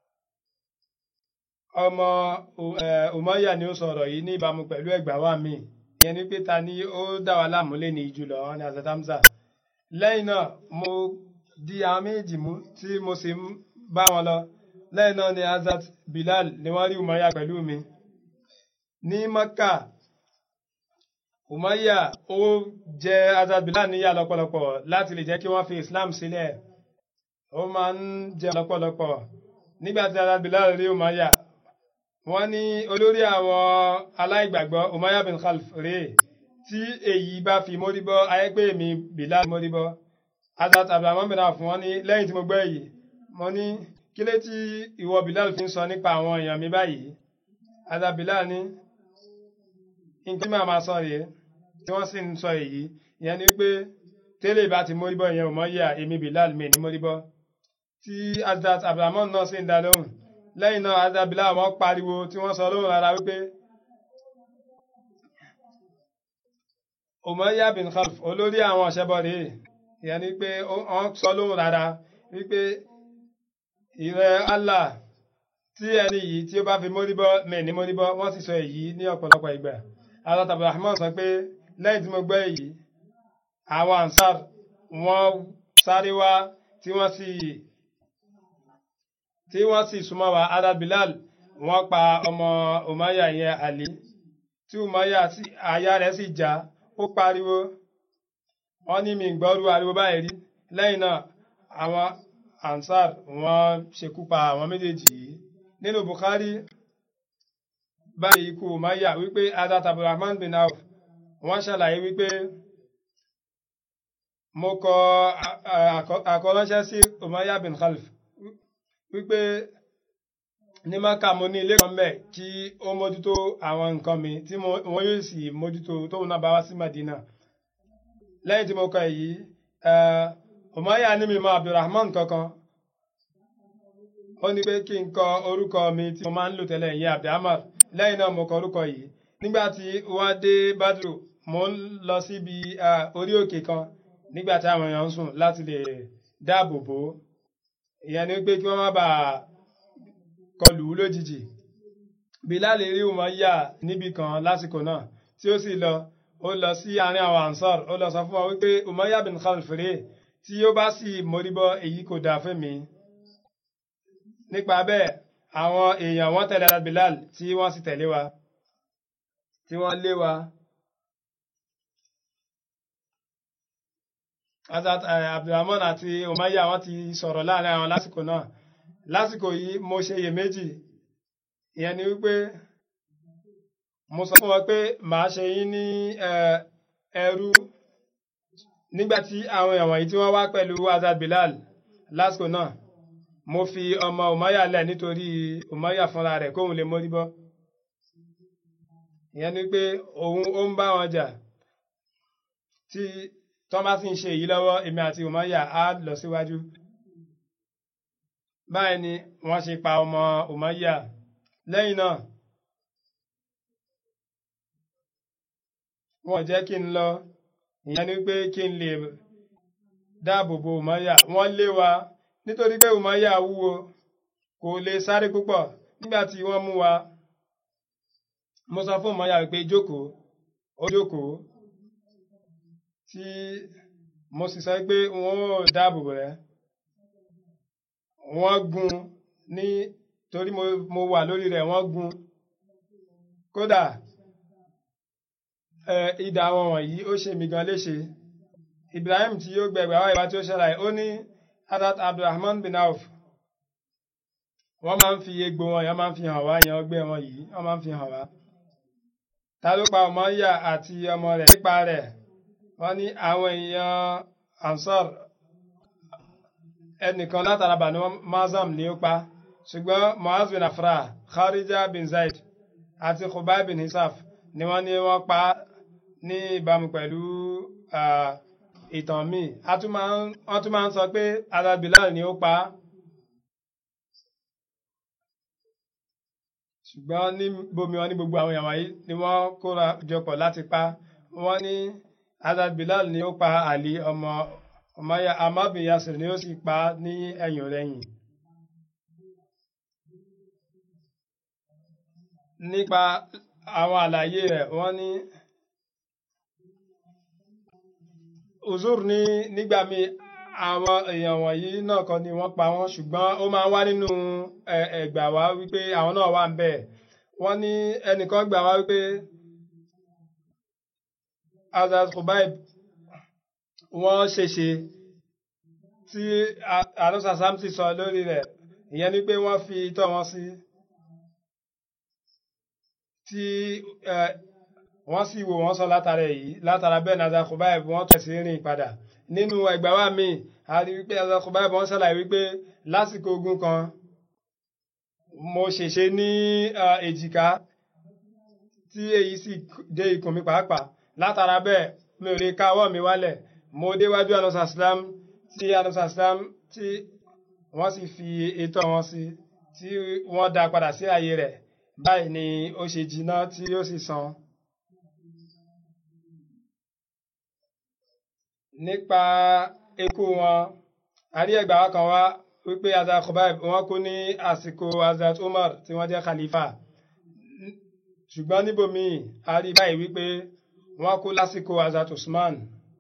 ọmọ Umayya ni ó sọ̀rọ̀ yìí ní ìbámu pẹ̀lú ẹgbàá wa mi ìyẹn ni pé ta ni ó dá wa láàmú lé ní jùlọ wọ́n ní Hazrat Hamza lẹ́yìn náà mo di àwọn méjì mú tí mo sì ń bá wọn lọ lẹ́yìn náà ni Hazrat Bilal ni wọ́n rí Umayya pẹ̀lú mi ní Maka Umayya ó jẹ Hazrat Bilal níyà lọ́pọ̀lọpọ̀ láti lè jẹ́ kí wọ́n fi Islam sílẹ̀ ó máa ń jẹ lọ́pọ̀lọpọ̀ nígbà tí Hazrat Bilal rí Umayya wọ́n ní olórí àwọn aláìgbàgbọ́ Umayya bin Khalf rèé tí èyí bá fi mórí bọ́ ayé pé mi Bilal mórí bọ́ Hazrat Abdulrahman bin Awf wọ́n ní lẹ́yìn tí mo gbọ́ èyí mo ní kí lé tí ìwọ Bilal fi ń sọ nípa àwọn èèyàn mi báyìí Hazrat Bilal ní nǹkan tí màá máa sọ rèé tí wọ́n sì ń sọ èyí ìyẹn ni pé tẹ́lẹ̀ bá ti mórí bọ́ ìyẹn ò mọ́ yà èmi Bilal mi ní mórí bọ́ tí Hazrat Abdulrahman náà sì ń dá lóhùn lẹ́yìn náà Hazrat Bilal wọ́n pariwo tí wọ́n sọ lóhùn rárá wípé Umayya bin Khalf olórí àwọn ọ̀ṣẹ́bọ̀ rèé ìyẹn ni pé wọ́n sọ lóhùn rárá wípé ìrẹ́ Allah tí ẹni yìí tí ó bá fi mórí bọ́ mẹ́ ní mórí bọ́ wọ́n sì sọ èyí ní ọ̀pọ̀lọpọ̀ ìgbà Hazrat Abdulrahman sọ pé lẹ́yìn tí mo gbọ́ èyí àwọn ansar wọ́n sáré wá tí wọ́n sì tí wọ́n sì súnmọ́ wa Hazrat Bilal wọ́n pa ọmọ Umayya yẹn Ali tí Umayya àyà rẹ̀ sì já ó pariwo wọ́n ní mi gbọ́rú ariwo báyìí rí lẹ́yìn náà àwọn ansar wọ́n ṣekú pa àwọn méjèèjì yìí nínú Bukhari báyìí ikú Umayya wípé Hazrat Abdulrahman bin Auf wọ́n ṣàlàyé wípé mo kọ àkọránṣẹ́ sí Umayya bin Khalif wípé ní Maka mo ní ilé kan bẹ́ẹ̀ kí ó mójútó àwọn nǹkan mi tí wọ́n yóò sì mójútó tóun náà bá wá sí Madina lẹ́yìn tí mo kọ èyí Umayya ní mi mọ Abdulrahman kankan ó ní pé kí n kọ orúkọ mi tí mo máa ń lò tẹ́lẹ̀ ìyẹn Abdulhamar lẹ́yìn náà mo kọ orúkọ yìí nígbà tí wọ́n dé Badru mo ń lọ síbi orí òkè kan nígbà tí àwọn èèyàn ń sùn láti lè dáàbò bò ó ìyẹn ni pé kí wọ́n má bàa kọlù ú lójijì Bilal rí Umayya níbi kan lásìkò náà tí ó sì lọ ó lọ sí àárín àwọn Ansar ó lọ sọ fún wọn wípé Umayya bin Khalif rèé tí ó bá sì móríbọ́ èyí kò dáa fún mi nípa bẹ́ẹ̀ àwọn èèyàn wọ́n tẹ̀lé Bilal tí wọ́n sì tẹ̀lé wa tí wọ́n lé wa. Hazrat Abdulrahman àti Umayya wọ́n ti sọ̀rọ̀ láàrin àwọn lásìkò náà lásìkò yìí mo ṣe iyèméjì ìyẹn ni wípé mo sọ fún wọn pé màá ṣe yín ní ẹrú nígbà tí àwọn èèyàn wọ̀nyí tí wọ́n wá pẹ̀lú Hazrat Bilal lásìkò náà mo fi ọmọ Umayya lẹ̀ nítorí Umayya fúnra rẹ̀ kóun lè mórí bọ́ ìyẹn ni pé òun ó ń bá wọn jà tí tọ́ bá sì ń ṣe èyí lọ́wọ́ èmi àti Umayya á lọ síwájú báyìí ni wọ́n ṣe pa ọmọ Umayya lẹ́yìn náà wọ́n jẹ́ kí n lọ ìyẹn ni pé kí n lè dáàbò bo Umayya wọ́n lé wa nítorí pé Umayya wúwo kò lè sáré púpọ̀ nígbà tí wọ́n mú wa mo sọ fún Umayya pé jókòó ó jókòó tí mo sì sọ pé wọ́n ò dáàbò rẹ̀ wọ́n gún ní torí mo wà lórí rẹ̀ wọ́n gún kódà idà wọn wọ̀nyí ó ṣe mí gan léṣe Ibrahim tí yóò gbẹgbẹ àwọn ìbá tí ó ṣẹlẹ̀ ó ní Hazrat Abdulrahman bin Auf wọ́n máa ń fi egbò wọn yẹn máa ń fi hàn wá yẹn ọgbẹ́ wọn yìí wọ́n máa ń fi hàn wá ta ló pa Umayya àti ọmọ rẹ̀ nípa rẹ̀ wọ́n ní àwọn èèyàn Ansar ẹnìkan látara Banu Mazam ni ó pa ṣùgbọ́n Muaz bin Afra Kharija bin Zaid àti Khubay bin Hisaf ni wọ́n ní wọ́n pa ní ìbámu pẹ̀lú ìtàn míì wọ́n tún máa ń sọ pé Hazrat Bilal ni ó pa ṣùgbọ́n ní bomi wọn ní gbogbo àwọn èèyàn wáyé ni wọ́n kóra jọpọ̀ láti pa wọ́n ní Hazrat Bilal ni ó pa Ali ọmọ Umayya Ammar bin Yasir ni ó sì pa ní ẹ̀yìn rẹ̀yìn. nípa àwọn àlàyé rẹ̀ wọ́n ní uzur ní nígbà míì àwọn èèyàn wọ̀nyí náà kọ́ ni wọ́n pa wọ́n ṣùgbọ́n ó máa ń wá nínú ẹgbà wá wípé àwọn náà wà ń bẹ̀ wọ́n ní ẹnìkan gbà wá wípé Hazrat Khubayb wọ́n ṣèṣe tí àdósa samsi sọ lórí rẹ̀ ìyẹn ni pé wọ́n fi itọ́ wọn sí tí wọ́n sì wò wọ́n sọ látara èyí látara bẹ́ẹ̀ ní Hazrat Khubayb wọ́n tẹ̀sí rìn padà nínú ẹgbàá wa míì a rí wípé Hazrat Khubayb wọ́n ṣàlàyé wípé lásìkò ogun kan mo ṣèṣe ní èjìká tí èyí sì dé ikùn mi pàápàá látara bẹ́ẹ̀ mi ò lè ká ọwọ́ mi wálẹ̀ mo déwájú anusa islam tí anusa islam tí wọ́n sì fi ètò wọn sí tí wọ́n dá padà sí ààyè rẹ̀ báyìí ni ó ṣe jiná tí ó sì san. nípa ikú wọn àrí ẹgbàá kan wá wípé Hazrat Khubayb wọ́n kú ní àsìkò Hazrat Umar tí wọ́n jẹ́ khalifa ṣùgbọ́n níbòmíì a rí báyìí wípé wọ́n kú lásìkò Hazrat Usman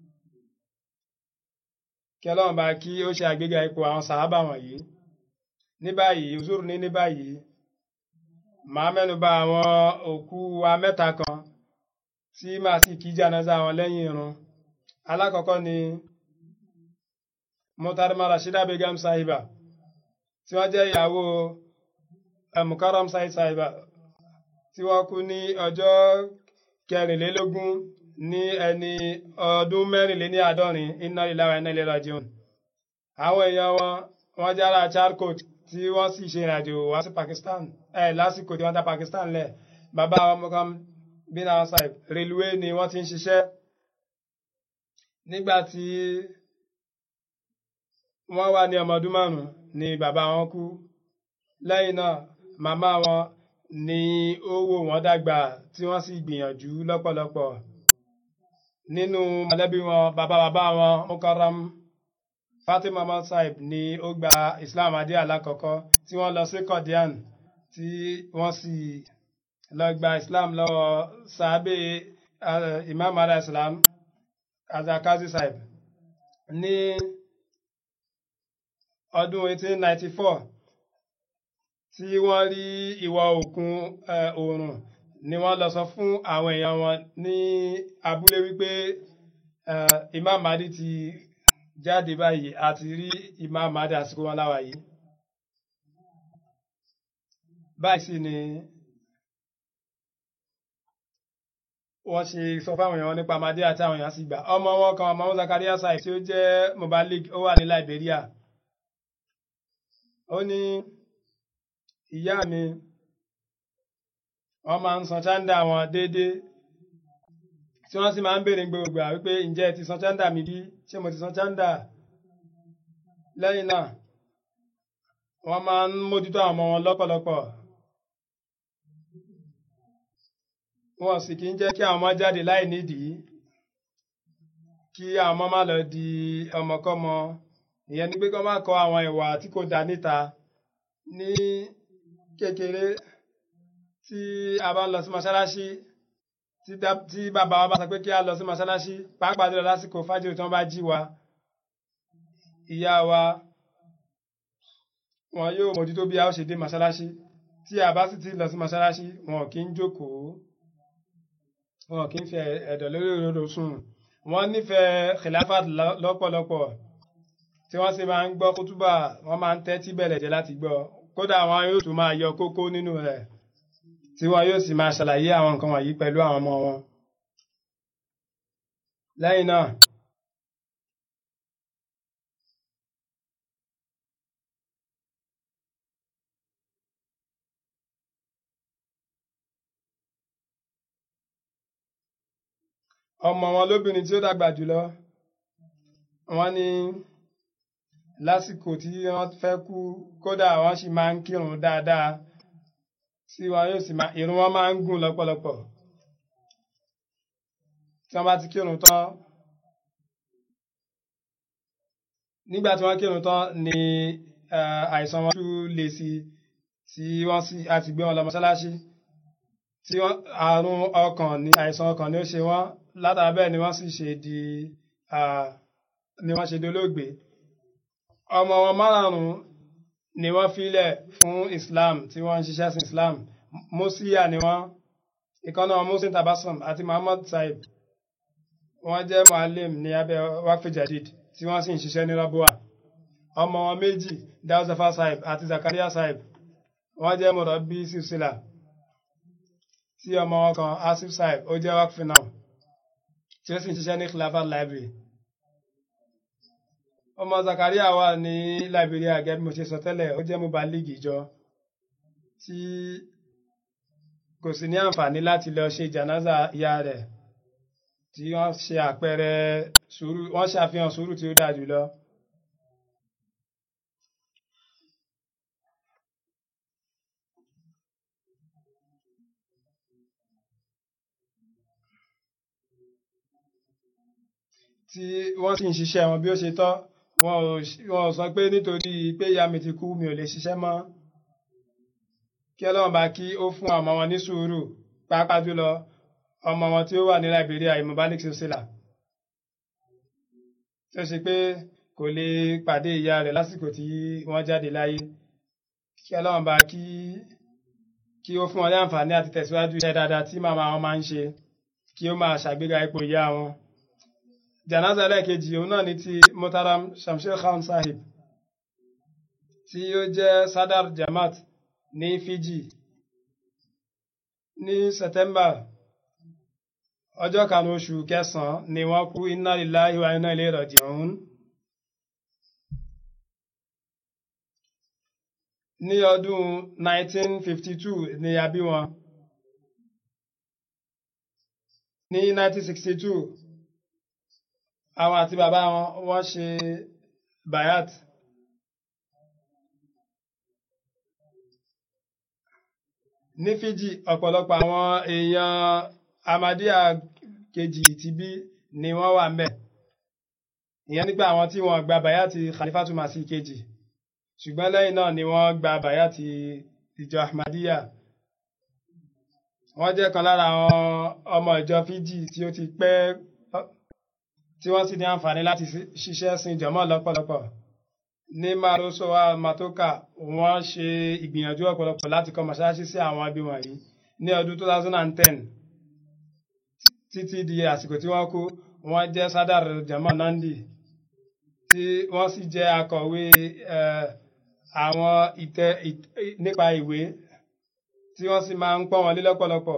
kí ọlọ́run bá kí ó ṣe àgbéga ipò àwọn sàhábà wọ̀nyí ní báyìí uzur ní ní báyìí màá mẹ́nu bà àwọn òkú wa mẹ́ta kan tí màá sì kí jánásà wọn lẹ́yìn irun alákọ̀ọ́kọ́ ni Muhtarama Rashida Begum Sahiba tí wọ́n jẹ́ ìyàwó mukaram said saiba tí wọ́n kú ní ọjọ́ kẹrìnlélógún ní ẹni ọdún mẹ́rìnléní àádọ́rin iná ìlara iná ìlera jẹun àwọn èèyàn wọn wọ́n jára charcoat tí wọ́n sì ṣe ìrìnàjò wá sí Pakistan ẹ lásìkò tí wọ́n dá Pakistan lẹ̀ bàbá àwọn Mukaram bin Saib rélùwé ni wọ́n ti ń ṣiṣẹ́ nígbà tí wọ́n wà ní ọmọ ọdún márùn-ún ni bàbá wọn kú lẹ́yìn náà màmá wọn ni ó wò wọ́n dàgbà tí wọ́n sì gbìyànjú lọ́pọ̀lọpọ̀ nínú mọ̀lẹ́bí wọn bàbá bàbá wọn Mukaram Fatima Ahmad Saib ni ó gba Islam adé alákọ̀ọ́kọ́ tí wọ́n lọ sí Qadian tí wọ́n sì lọ gba Islam lọ́wọ́ sàábé Imam ala Islam Azakazi Saib ní ọdún 1894 tí wọ́n rí ìwọ̀ òkun oòrùn ni wọ́n lọ sọ fún àwọn èèyàn wọn ní abúlé wípé Imam Mahdi ti jáde báyìí àti rí Imam Mahdi àsìkò wọn láwa yìí báyìí sì ni wọ́n ṣe sọ fáwọn èèyàn nípa Mahdi àti àwọn èèyàn sì gbà ọmọ wọn kan ọmọ wọn Zakaria Saib tí ó jẹ́ Mubalik ó wà ní Liberia ó ní ìyá mi wọ́n máa ń san chándà wọn déédéé tí wọ́n sì máa ń béèrè gbogbo à wípé ǹjẹ́ ẹ ti san chándà mi bí ṣé mo ti san chándà lẹ́yìn náà wọ́n máa ń mójútó àwọn ọmọ wọn lọ́pọ̀lọpọ̀ wọn sì kì í jẹ́ kí àwọn ọmọ jáde láì nídìí kí àwọn ọmọ má lọ di ọmọkọ́mọ ìyẹn ni pé kí wọ́n má kọ́ àwọn ìwà tí kò dá níta ní kékeré tí a bá ń lọ sí mọ́ṣáláṣí tí bàbá wa bá sọ pé kí a lọ sí mọ́ṣáláṣí pàápàá jùlọ lásìkò fájìrì tí wọ́n bá jí wa ìyá wa wọn yóò mójútó bí a ó ṣe dé mọ́ṣáláṣí tí a bá sì ti lọ sí mọ́ṣáláṣí wọn kì í jókòó wọn kì í fi ẹ̀dọ̀ lórí òdodo sùn wọ́n nífẹ̀ẹ́ khilafat lọ́pọ̀lọpọ̀ tí wọ́n sì máa ń gbọ́ kútúbà wọ́n máa ń tẹ́tí bẹ̀lẹ̀ jẹ́ láti gbọ́ kódà wọn yóò tún máa yọ kókó nínú rẹ̀ tí wọn yóò sì máa ṣàlàyé àwọn nǹkan wọ̀nyí pẹ̀lú àwọn ọmọ wọn. lẹ́yìn náà ọmọ wọn lóbìnrin tí ó dàgbà jùlọ wọ́n ní lásìkò tí wọ́n fẹ́ kú kódà wọ́n sì máa ń kírun dáadáa tí wọn yóò sì máa irun wọn máa ń gùn lọ́pọ̀lọpọ̀ tí wọ́n bá ti kírun tán nígbà tí wọ́n kírun tán ni àìsàn wọn tún lè sí tí wọ́n sì àti gbé wọn lọ mọ́ṣáláṣí tí wọ́n àrùn ọkàn ní àìsàn ọkàn ni ó ṣe wọ́n látara bẹ́ẹ̀ ni wọ́n sì ṣe di ni wọ́n ṣe dolóògbé ọmọ wọn márùn-ún ni wọ́n filẹ̀ fún Islam tí wọ́n ń ṣiṣẹ́ sí Islam Musiya ni wọ́n ìkànnà Musin Tabassum àti Muhammad Saib wọ́n jẹ́ mualim ní abẹ́ Waqf Jadid tí wọ́n sì ń ṣiṣẹ́ ní Rabua ọmọ wọn méjì Dawzafa Saib àti Zakaria Saib wọ́n jẹ́ murabbi silsila tí ọmọ wọn kan Asif Saib ó jẹ́ Waqf now tí ó sì ń ṣiṣẹ́ ní Khilafat Library ọmọ Zakaria wà ní Liberia gẹ́gẹ́ bí mo ṣe sọ tẹ́lẹ̀ ó jẹ́ mubalig ìjọ tí kò sí ní àǹfààní láti lọ ṣe jànáza ìyá rẹ̀ tí wọ́n ṣe àpẹẹrẹ sùúrù wọ́n ṣàfihàn sùúrù tí ó dáa jùlọ. tí wọ́n sì ń ṣiṣẹ́ wọn bí ó ṣe tọ́ wọn ò sọ pé nítorí pé ìyá mi ti kú mi ò lè ṣiṣẹ́ mọ́ kí ọlọ́run bá kí ó fún ọmọ wọn ní sùúrù pàápàá jùlọ ọmọ wọn tí ó wà ní Liberia Imobalik Sosila tí ó ṣe pé kò lè pàdé ìyá rẹ̀ lásìkò tí wọ́n jáde láyé kí ọlọ́run bá kí kí ó fún wọn ní àǹfààní àti tẹ̀síwájú iṣẹ́ dáadáa tí màmá wọn máa ń ṣe kí ó máa ṣàgbéga ipò ìyá wọn janaza ẹlẹ́ẹ̀kejì òun náà ni ti Muhtaram Shamsher Khan Sahib tí ó jẹ́ Sadar Jamaat ní Fiji ní September ọjọ́ karùn-ún oṣù kẹsàn-án ni wọ́n kú inna lillahi wa inna ilayhi raji'un. ní ọdún 1952 ni a bí wọn. ní 1962 àwọn àti bàbá wọn wọ́n ṣe bayat. ní Fiji ọ̀pọ̀lọpọ̀ àwọn èèyàn Ahmadiyya kejì ti bí ni wọ́n wà ń bẹ̀. ìyẹn nípa àwọn tí wọ́n gba bayat Khalifatu Masih kejì ṣùgbọ́n lẹ́yìn náà ni wọ́n gba bayat ìjọ Ahmadiyya wọ́n jẹ́ kan lára àwọn ọmọ ìjọ Fiji tí ó ti pẹ́ tí wọ́n sì ní àǹfààní láti ṣiṣẹ́ sin jọmọ́ lọ́pọ̀lọpọ̀ ní Marosowa Matoka wọ́n ṣe ìgbìyànjú ọ̀pọ̀lọpọ̀ láti kọ́ mọ́ṣáláṣí sí àwọn ibi wọ̀nyí ní ọdún 2010 títí di àsìkò tí wọ́n kú wọ́n jẹ́ sadar jama Nandi tí wọ́n sì jẹ́ akọ̀wé àwọn ìtẹ nípa ìwé tí wọ́n sì máa ń pọ́n wọn lé lọ́pọ̀lọpọ̀.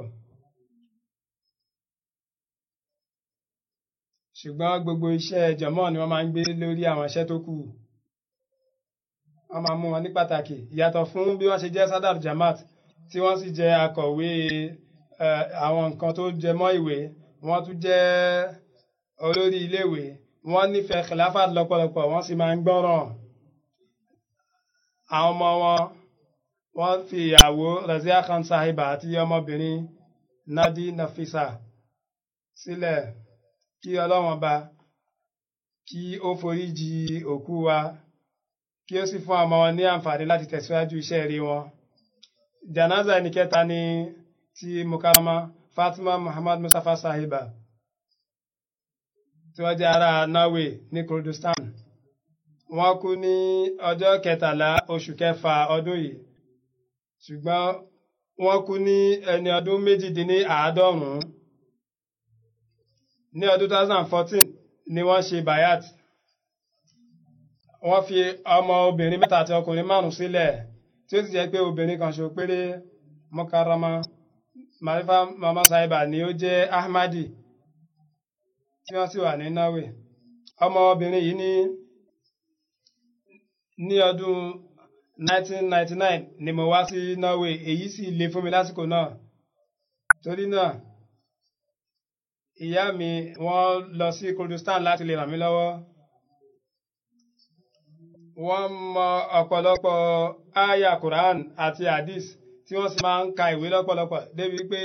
ṣùgbọ́n gbogbo iṣẹ́ jọmọ́ ni wọ́n máa ń gbé lórí àwọn iṣẹ́ tó kù wọ́n máa mú wọn ní pàtàkì ìyàtọ̀ fún bí wọ́n ṣe jẹ́ sadar jamaat tí wọ́n sì jẹ́ akọ̀wé àwọn nǹkan tó jẹ mọ́ ìwé wọ́n tún jẹ́ olórí iléèwé wọ́n nífẹ̀ẹ́ khilafat lọ́pọ̀lọpọ̀ wọ́n sì máa ń gbọ́ràn àwọn ọmọ wọn wọ́n fi ìyàwó Razia Khan Sahiba àti ọmọbìnrin Nadi Nafisa sílẹ̀ kí ọlọ́wọ́n bá kí ó foríjì òkú wa kí ó sì fún ọmọ wọn ní àǹfààní láti tẹ̀síwájú iṣẹ́ rí wọn. janaza ẹni kẹta ni ti mukarama Fatima Muhammad Mustafa Sahiba tí wọ́n jẹ́ ará Norway ní Kurdistan wọ́n kú ní ọjọ́ kẹtàlá oṣù kẹfà ọdún yìí ṣùgbọ́n wọ́n kú ní ẹni ọdún méjìdínláàádọ́rùn-ún ní ọdún 2014 ni wọ́n ṣe bayat wọ́n fi ọmọ obìnrin mẹ́ta àti ọkùnrin márùn sílẹ̀ tí ó sì jẹ́ pé obìnrin kan ṣo péré Mukarrama Marifa Mama Sahiba ni ó jẹ́ Ahmadi tí wọ́n sì wà ní Norway ọmọ obìnrin yìí ní ní ọdún 1999 ni mo wá sí Norway èyí sì le fún mi lásìkò náà torí náà ìyá mi wọ́n lọ sí Kurdistan láti lè ràn mí lọ́wọ́ wọ́n mọ ọ̀pọ̀lọpọ̀ aya Quran àti hadith tí wọ́n sì máa ń ka ìwé lọ́pọ̀lọpọ̀ débi pé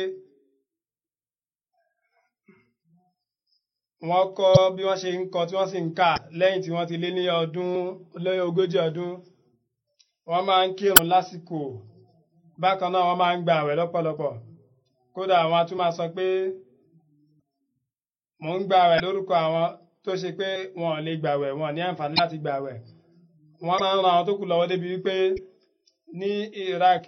wọ́n kọ́ bí wọ́n ṣe ń kọ tí wọ́n sì ń kà lẹ́yìn tí wọ́n ti lé ní ọdún lẹ́yìn ogójì ọdún wọ́n máa ń kírun lásìkò bákan náà wọ́n máa ń gba àwẹ̀ lọ́pọ̀lọpọ̀ kódà àwọn tún máa sọ pé mò ń gba àwẹ̀ lórúkọ àwọn tó ṣe pé wọn ò lè gbàwẹ̀ wọn ní àǹfààní láti gbàwẹ̀ wọ́n máa ń ran àwọn tó kù lọ́wọ́ débi wípé ní Iraq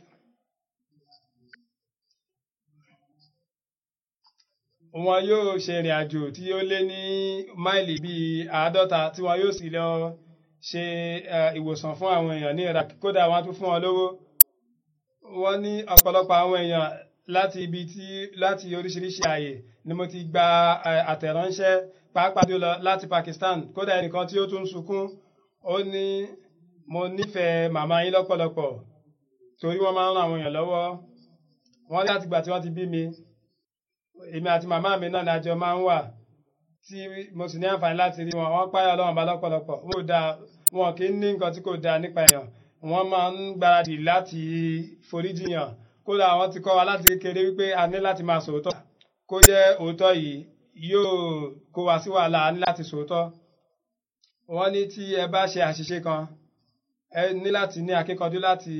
wọn yóò ṣe ìrìn àjò tí ó lé ní máìlì bíi àádọ́ta tí wọn yóò sì lọ ṣe ìwòsàn fún àwọn èèyàn ní Iraq kódà wọn tún fún wọn lówó wọ́n ní ọ̀pọ̀lọpọ̀ àwọn èèyàn láti ibi tí láti oríṣiríṣi ààyè ni mo ti gba àtẹ̀ránṣẹ́ pàápàá jùlọ láti Pakistan kódà ẹnìkan tí ó tún sunkún ó ní mo nífẹ̀ẹ́ màmá yín lọ́pọ̀lọpọ̀ torí wọ́n máa ń ran àwọn èèyàn lọ́wọ́ wọ́n láti gbà tí wọ́n ti bí mi èmi àti màmá mi náà ni àjọ máa ń wà tí mo sì ní àǹfààní láti rí wọn wọ́n páyà Ọlọ́run bá lọ́pọ̀lọpọ̀ wọn ò dáa wọn kì í ní nǹkan tí kò dáa nípa èèyàn wọ́n máa ń gbáradì láti foríjìyàn kódà wọ́n ti kọ́ wa láti kékeré wípé a ní láti máa sòótọ́ kó jẹ́ òótọ́ yìí yóò kó wa sí wàhálà a ní láti sòótọ́ wọ́n ní tí ẹ bá ṣe àṣìṣe kan ẹ ní láti ní akíkanjú láti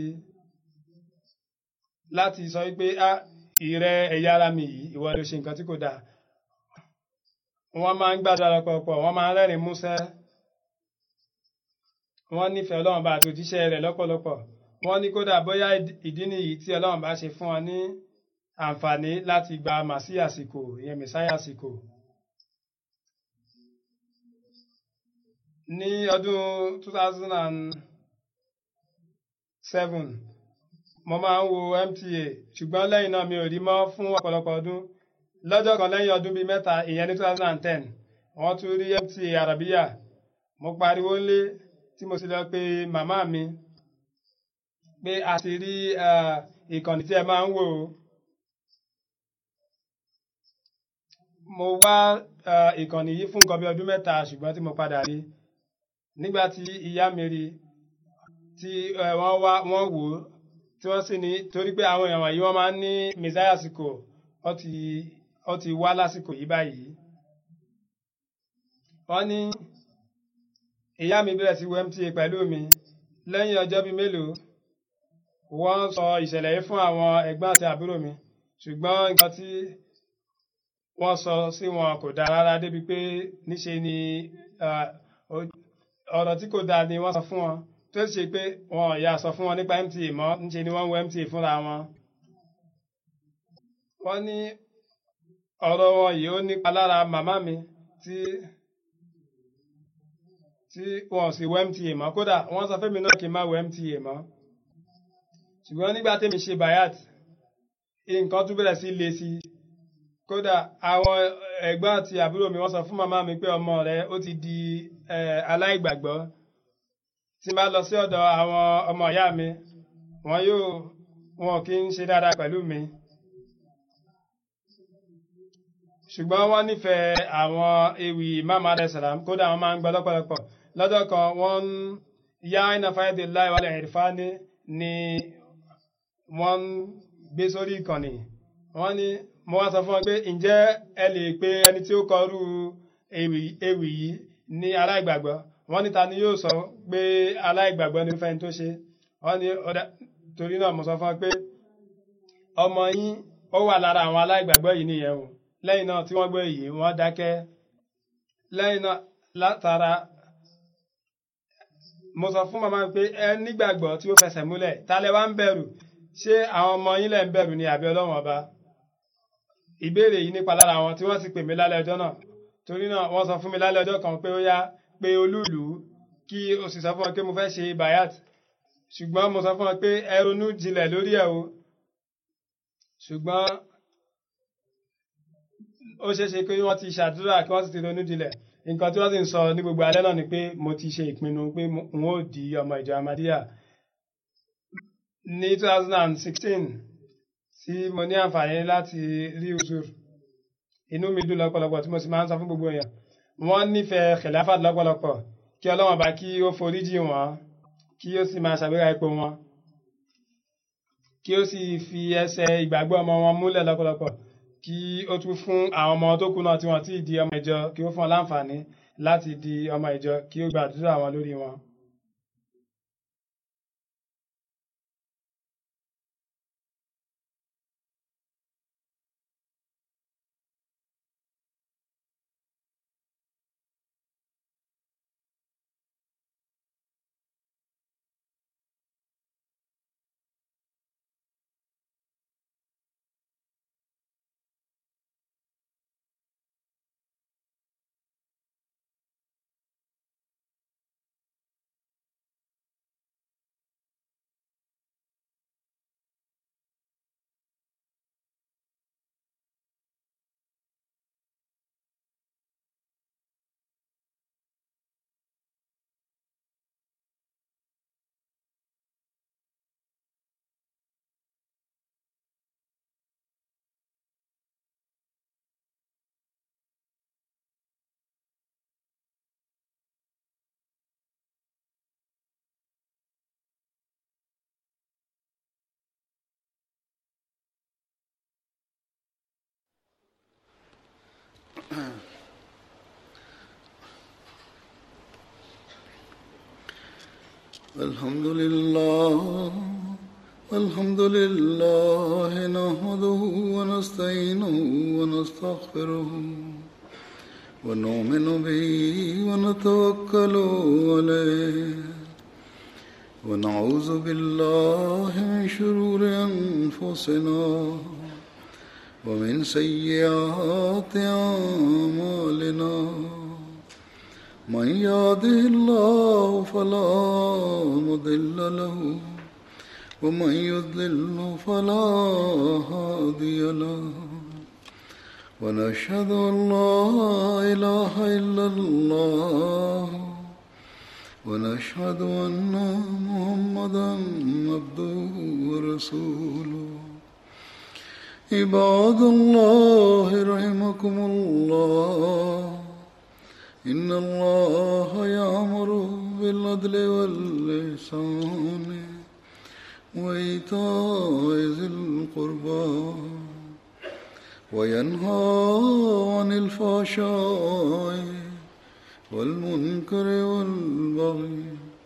láti sọ wípé a ìrẹ ẹ̀yà ara mi yìí ìwọ ló ṣe nǹkan tí kò dáa wọ́n máa ń gbàdúrà lọ́pọ̀lọpọ̀ wọ́n máa ń rẹ́rìn músẹ́ wọ́n nífẹ̀ẹ́ Ọlọ́run bá àti òjíṣẹ́ rẹ̀ lọ́pọ̀lọpọ̀ wọ́n ní kódà bóyá ìdí nìyí tí Ọlọ́run bá ṣe fún wọn ní àǹfààní láti gba màsí àsìkò ìyẹn mẹsáyà àsìkò. ní ọdún 2007 mo máa ń wo MTA ṣùgbọ́n lẹ́yìn náà mi ò rí mọ́ fún ọ̀pọ̀lọpọ̀ ọdún lọ́jọ́ kan lẹ́yìn ọdún bíi mẹ́ta ìyẹn ní two thousand and ten wọ́n tún rí MTA Arabiya mo pariwo lé tí mo sì lọ pé màmá mi pé a ti rí ìkànnì tí ẹ máa ń wò ó mo wá ìkànnì yìí fún nǹkan bí ọdún mẹ́ta ṣùgbọ́n tí mo padà rí nígbà tí ìyá mi rí tí wọ́n wá wọ́n wò ó tí wọ́n sì ní torí pé àwọn èèyàn wọ̀nyí wọ́n máa ń ní mẹ́sáyà àsìkò ó ti ó ti wá lásìkò yìí báyìí. wọ́n ní ìyá mi bẹ̀rẹ̀ sí wo MTA pẹ̀lú mi lẹ́yìn ọjọ́ bíi mélòó wọ́n sọ ìṣẹ̀lẹ̀ yìí fún àwọn ẹ̀gbọ́n àti àbúrò mi ṣùgbọ́n nǹkan tí wọ́n sọ sí wọn kò dáa rárá débi pé níṣe ni ọ̀rọ̀ tí kò dáa ni wọ́n sọ fún wọn tó ṣe pé wọn ò yà sọ fún wọn nípa MTA mọ́ níṣe ni wọ́n ń wo MTA fúnra wọn. wọ́n ní ọ̀rọ̀ wọn yìí ó nípa lára màmá mi tí tí wọn ò sì wo MTA mọ́ kódà wọ́n sọ fún mi náà kí n má wo MTA mọ́. ṣùgbọ́n nígbà tèmi ṣe bayat nǹkan tún bẹ̀rẹ̀ sí le sí i kódà àwọn ẹ̀gbọ́n àti àbúrò mi wọ́n sọ fún màmá mi pé ọmọ rẹ̀ ó ti di aláìgbàgbọ́ tí n bá lọ sí ọ̀dọ̀ àwọn ọmọ ìyá mi wọn yóò wọn kì í ṣe dáadáa pẹ̀lú mi ṣùgbọ́n wọ́n nífẹ̀ẹ́ àwọn ewì Imam alayhisalam kódà wọ́n máa ń gbọ́ lọ́pọ̀lọpọ̀ lọ́jọ́ kan wọ́n ń yá iná fáyọ̀dé láì wálé ìrìfáni ni wọ́n ń gbé sórí ìkànnì wọ́n ní mo wá sọ fún wọn pé ǹjẹ́ ẹ lè pe ẹni tí ó kọrú ewì yìí ní aláìgbàgbọ́ wọ́n ní ta ni yóò sọ pé aláìgbàgbọ́ ní fẹ́ni tó ṣe wọ́n ní torí náà mo sọ fún wọn pé ọmọ yín ó wà lára àwọn aláìgbàgbọ́ yìí nìyẹn o lẹ́yìn náà tí wọ́n gbọ́ èyí wọ́n dákẹ́ lẹ́yìn náà látara mo sọ fún màmá pé ẹ nígbàgbọ́ tí ó fẹsẹ̀ múlẹ̀ tálẹ̀ wá ń bẹ̀rù ṣé àwọn ọmọ yín lẹ̀ ń bẹ̀rù ni àbí ọlọ́run ọba ìbéèrè yìí nípa lára àwọn tí wọ́n sì pè mí lálẹ́ ọjọ́ náà torí náà wọ́n sọ fún mi lálẹ́ ọjọ́ kan pé ó yá pé olúùlú kí o sì sọ fún wọn pé mo fẹ́ ṣe bayat ṣùgbọ́n mo sọ fún wọn pé ẹ ronú jinlẹ̀ lórí ẹ̀ o ṣùgbọ́n ó ṣeé ṣe pé wọ́n ti ṣàdúrà kí wọ́n sì ti ronú jinlẹ̀ nǹkan tí wọ́n sì ń sọ ní gbogbo alẹ́ náà ni pé mo ti ṣe ìpinnu pé n ó di ọmọ ìjọ Ahmadiyya ní 2016 tí mo ní àǹfààní láti rí usur inú mi dùn lọ́pọ̀lọpọ̀ tí mo sì máa ń sọ fún gbogbo èèyàn wọ́n nífẹ̀ẹ́ khilafat lọ́pọ̀lọpọ̀ kí ọlọ́wọ́n bá kí ó foríjì wọn kí ó sì máa ṣàgbéga ipò wọn kí ó sì fi ẹsẹ̀ ìgbàgbọ́ ọmọ wọn múlẹ̀ lọ́pọ̀lọpọ̀ kí ó tún fún àwọn ọmọ tó kù náà tí wọ́n ti di ọmọ ìjọ kí ó fún wọn láǹfààní láti di ọmọ ìjọ kí ó gbàdúrà wọn lórí wọn. الحمد لله الحمد لله نحمده ونستعينه ونستغفره ونؤمن به ونتوكل عليه ونعوذ بالله من شرور أنفسنا ومن سيئات أعمالنا من يهده الله فلا مضل له ومن يضلل فلا هادي له ونشهد أن لا إله إلا الله ونشهد أن محمدا عبده ورسوله عباد الله رحمكم الله إن الله يأمر بالعدل واللسان وإيتاء ذي القربى وينهى عن الفحشاء والمنكر والبغي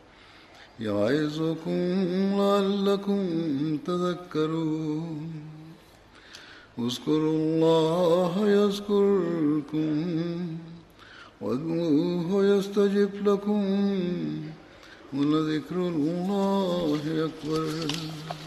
يعظكم لعلكم تذكرون اذكروا الله يذكركم وادعوه يستجب لكم ولذكر الله أكبر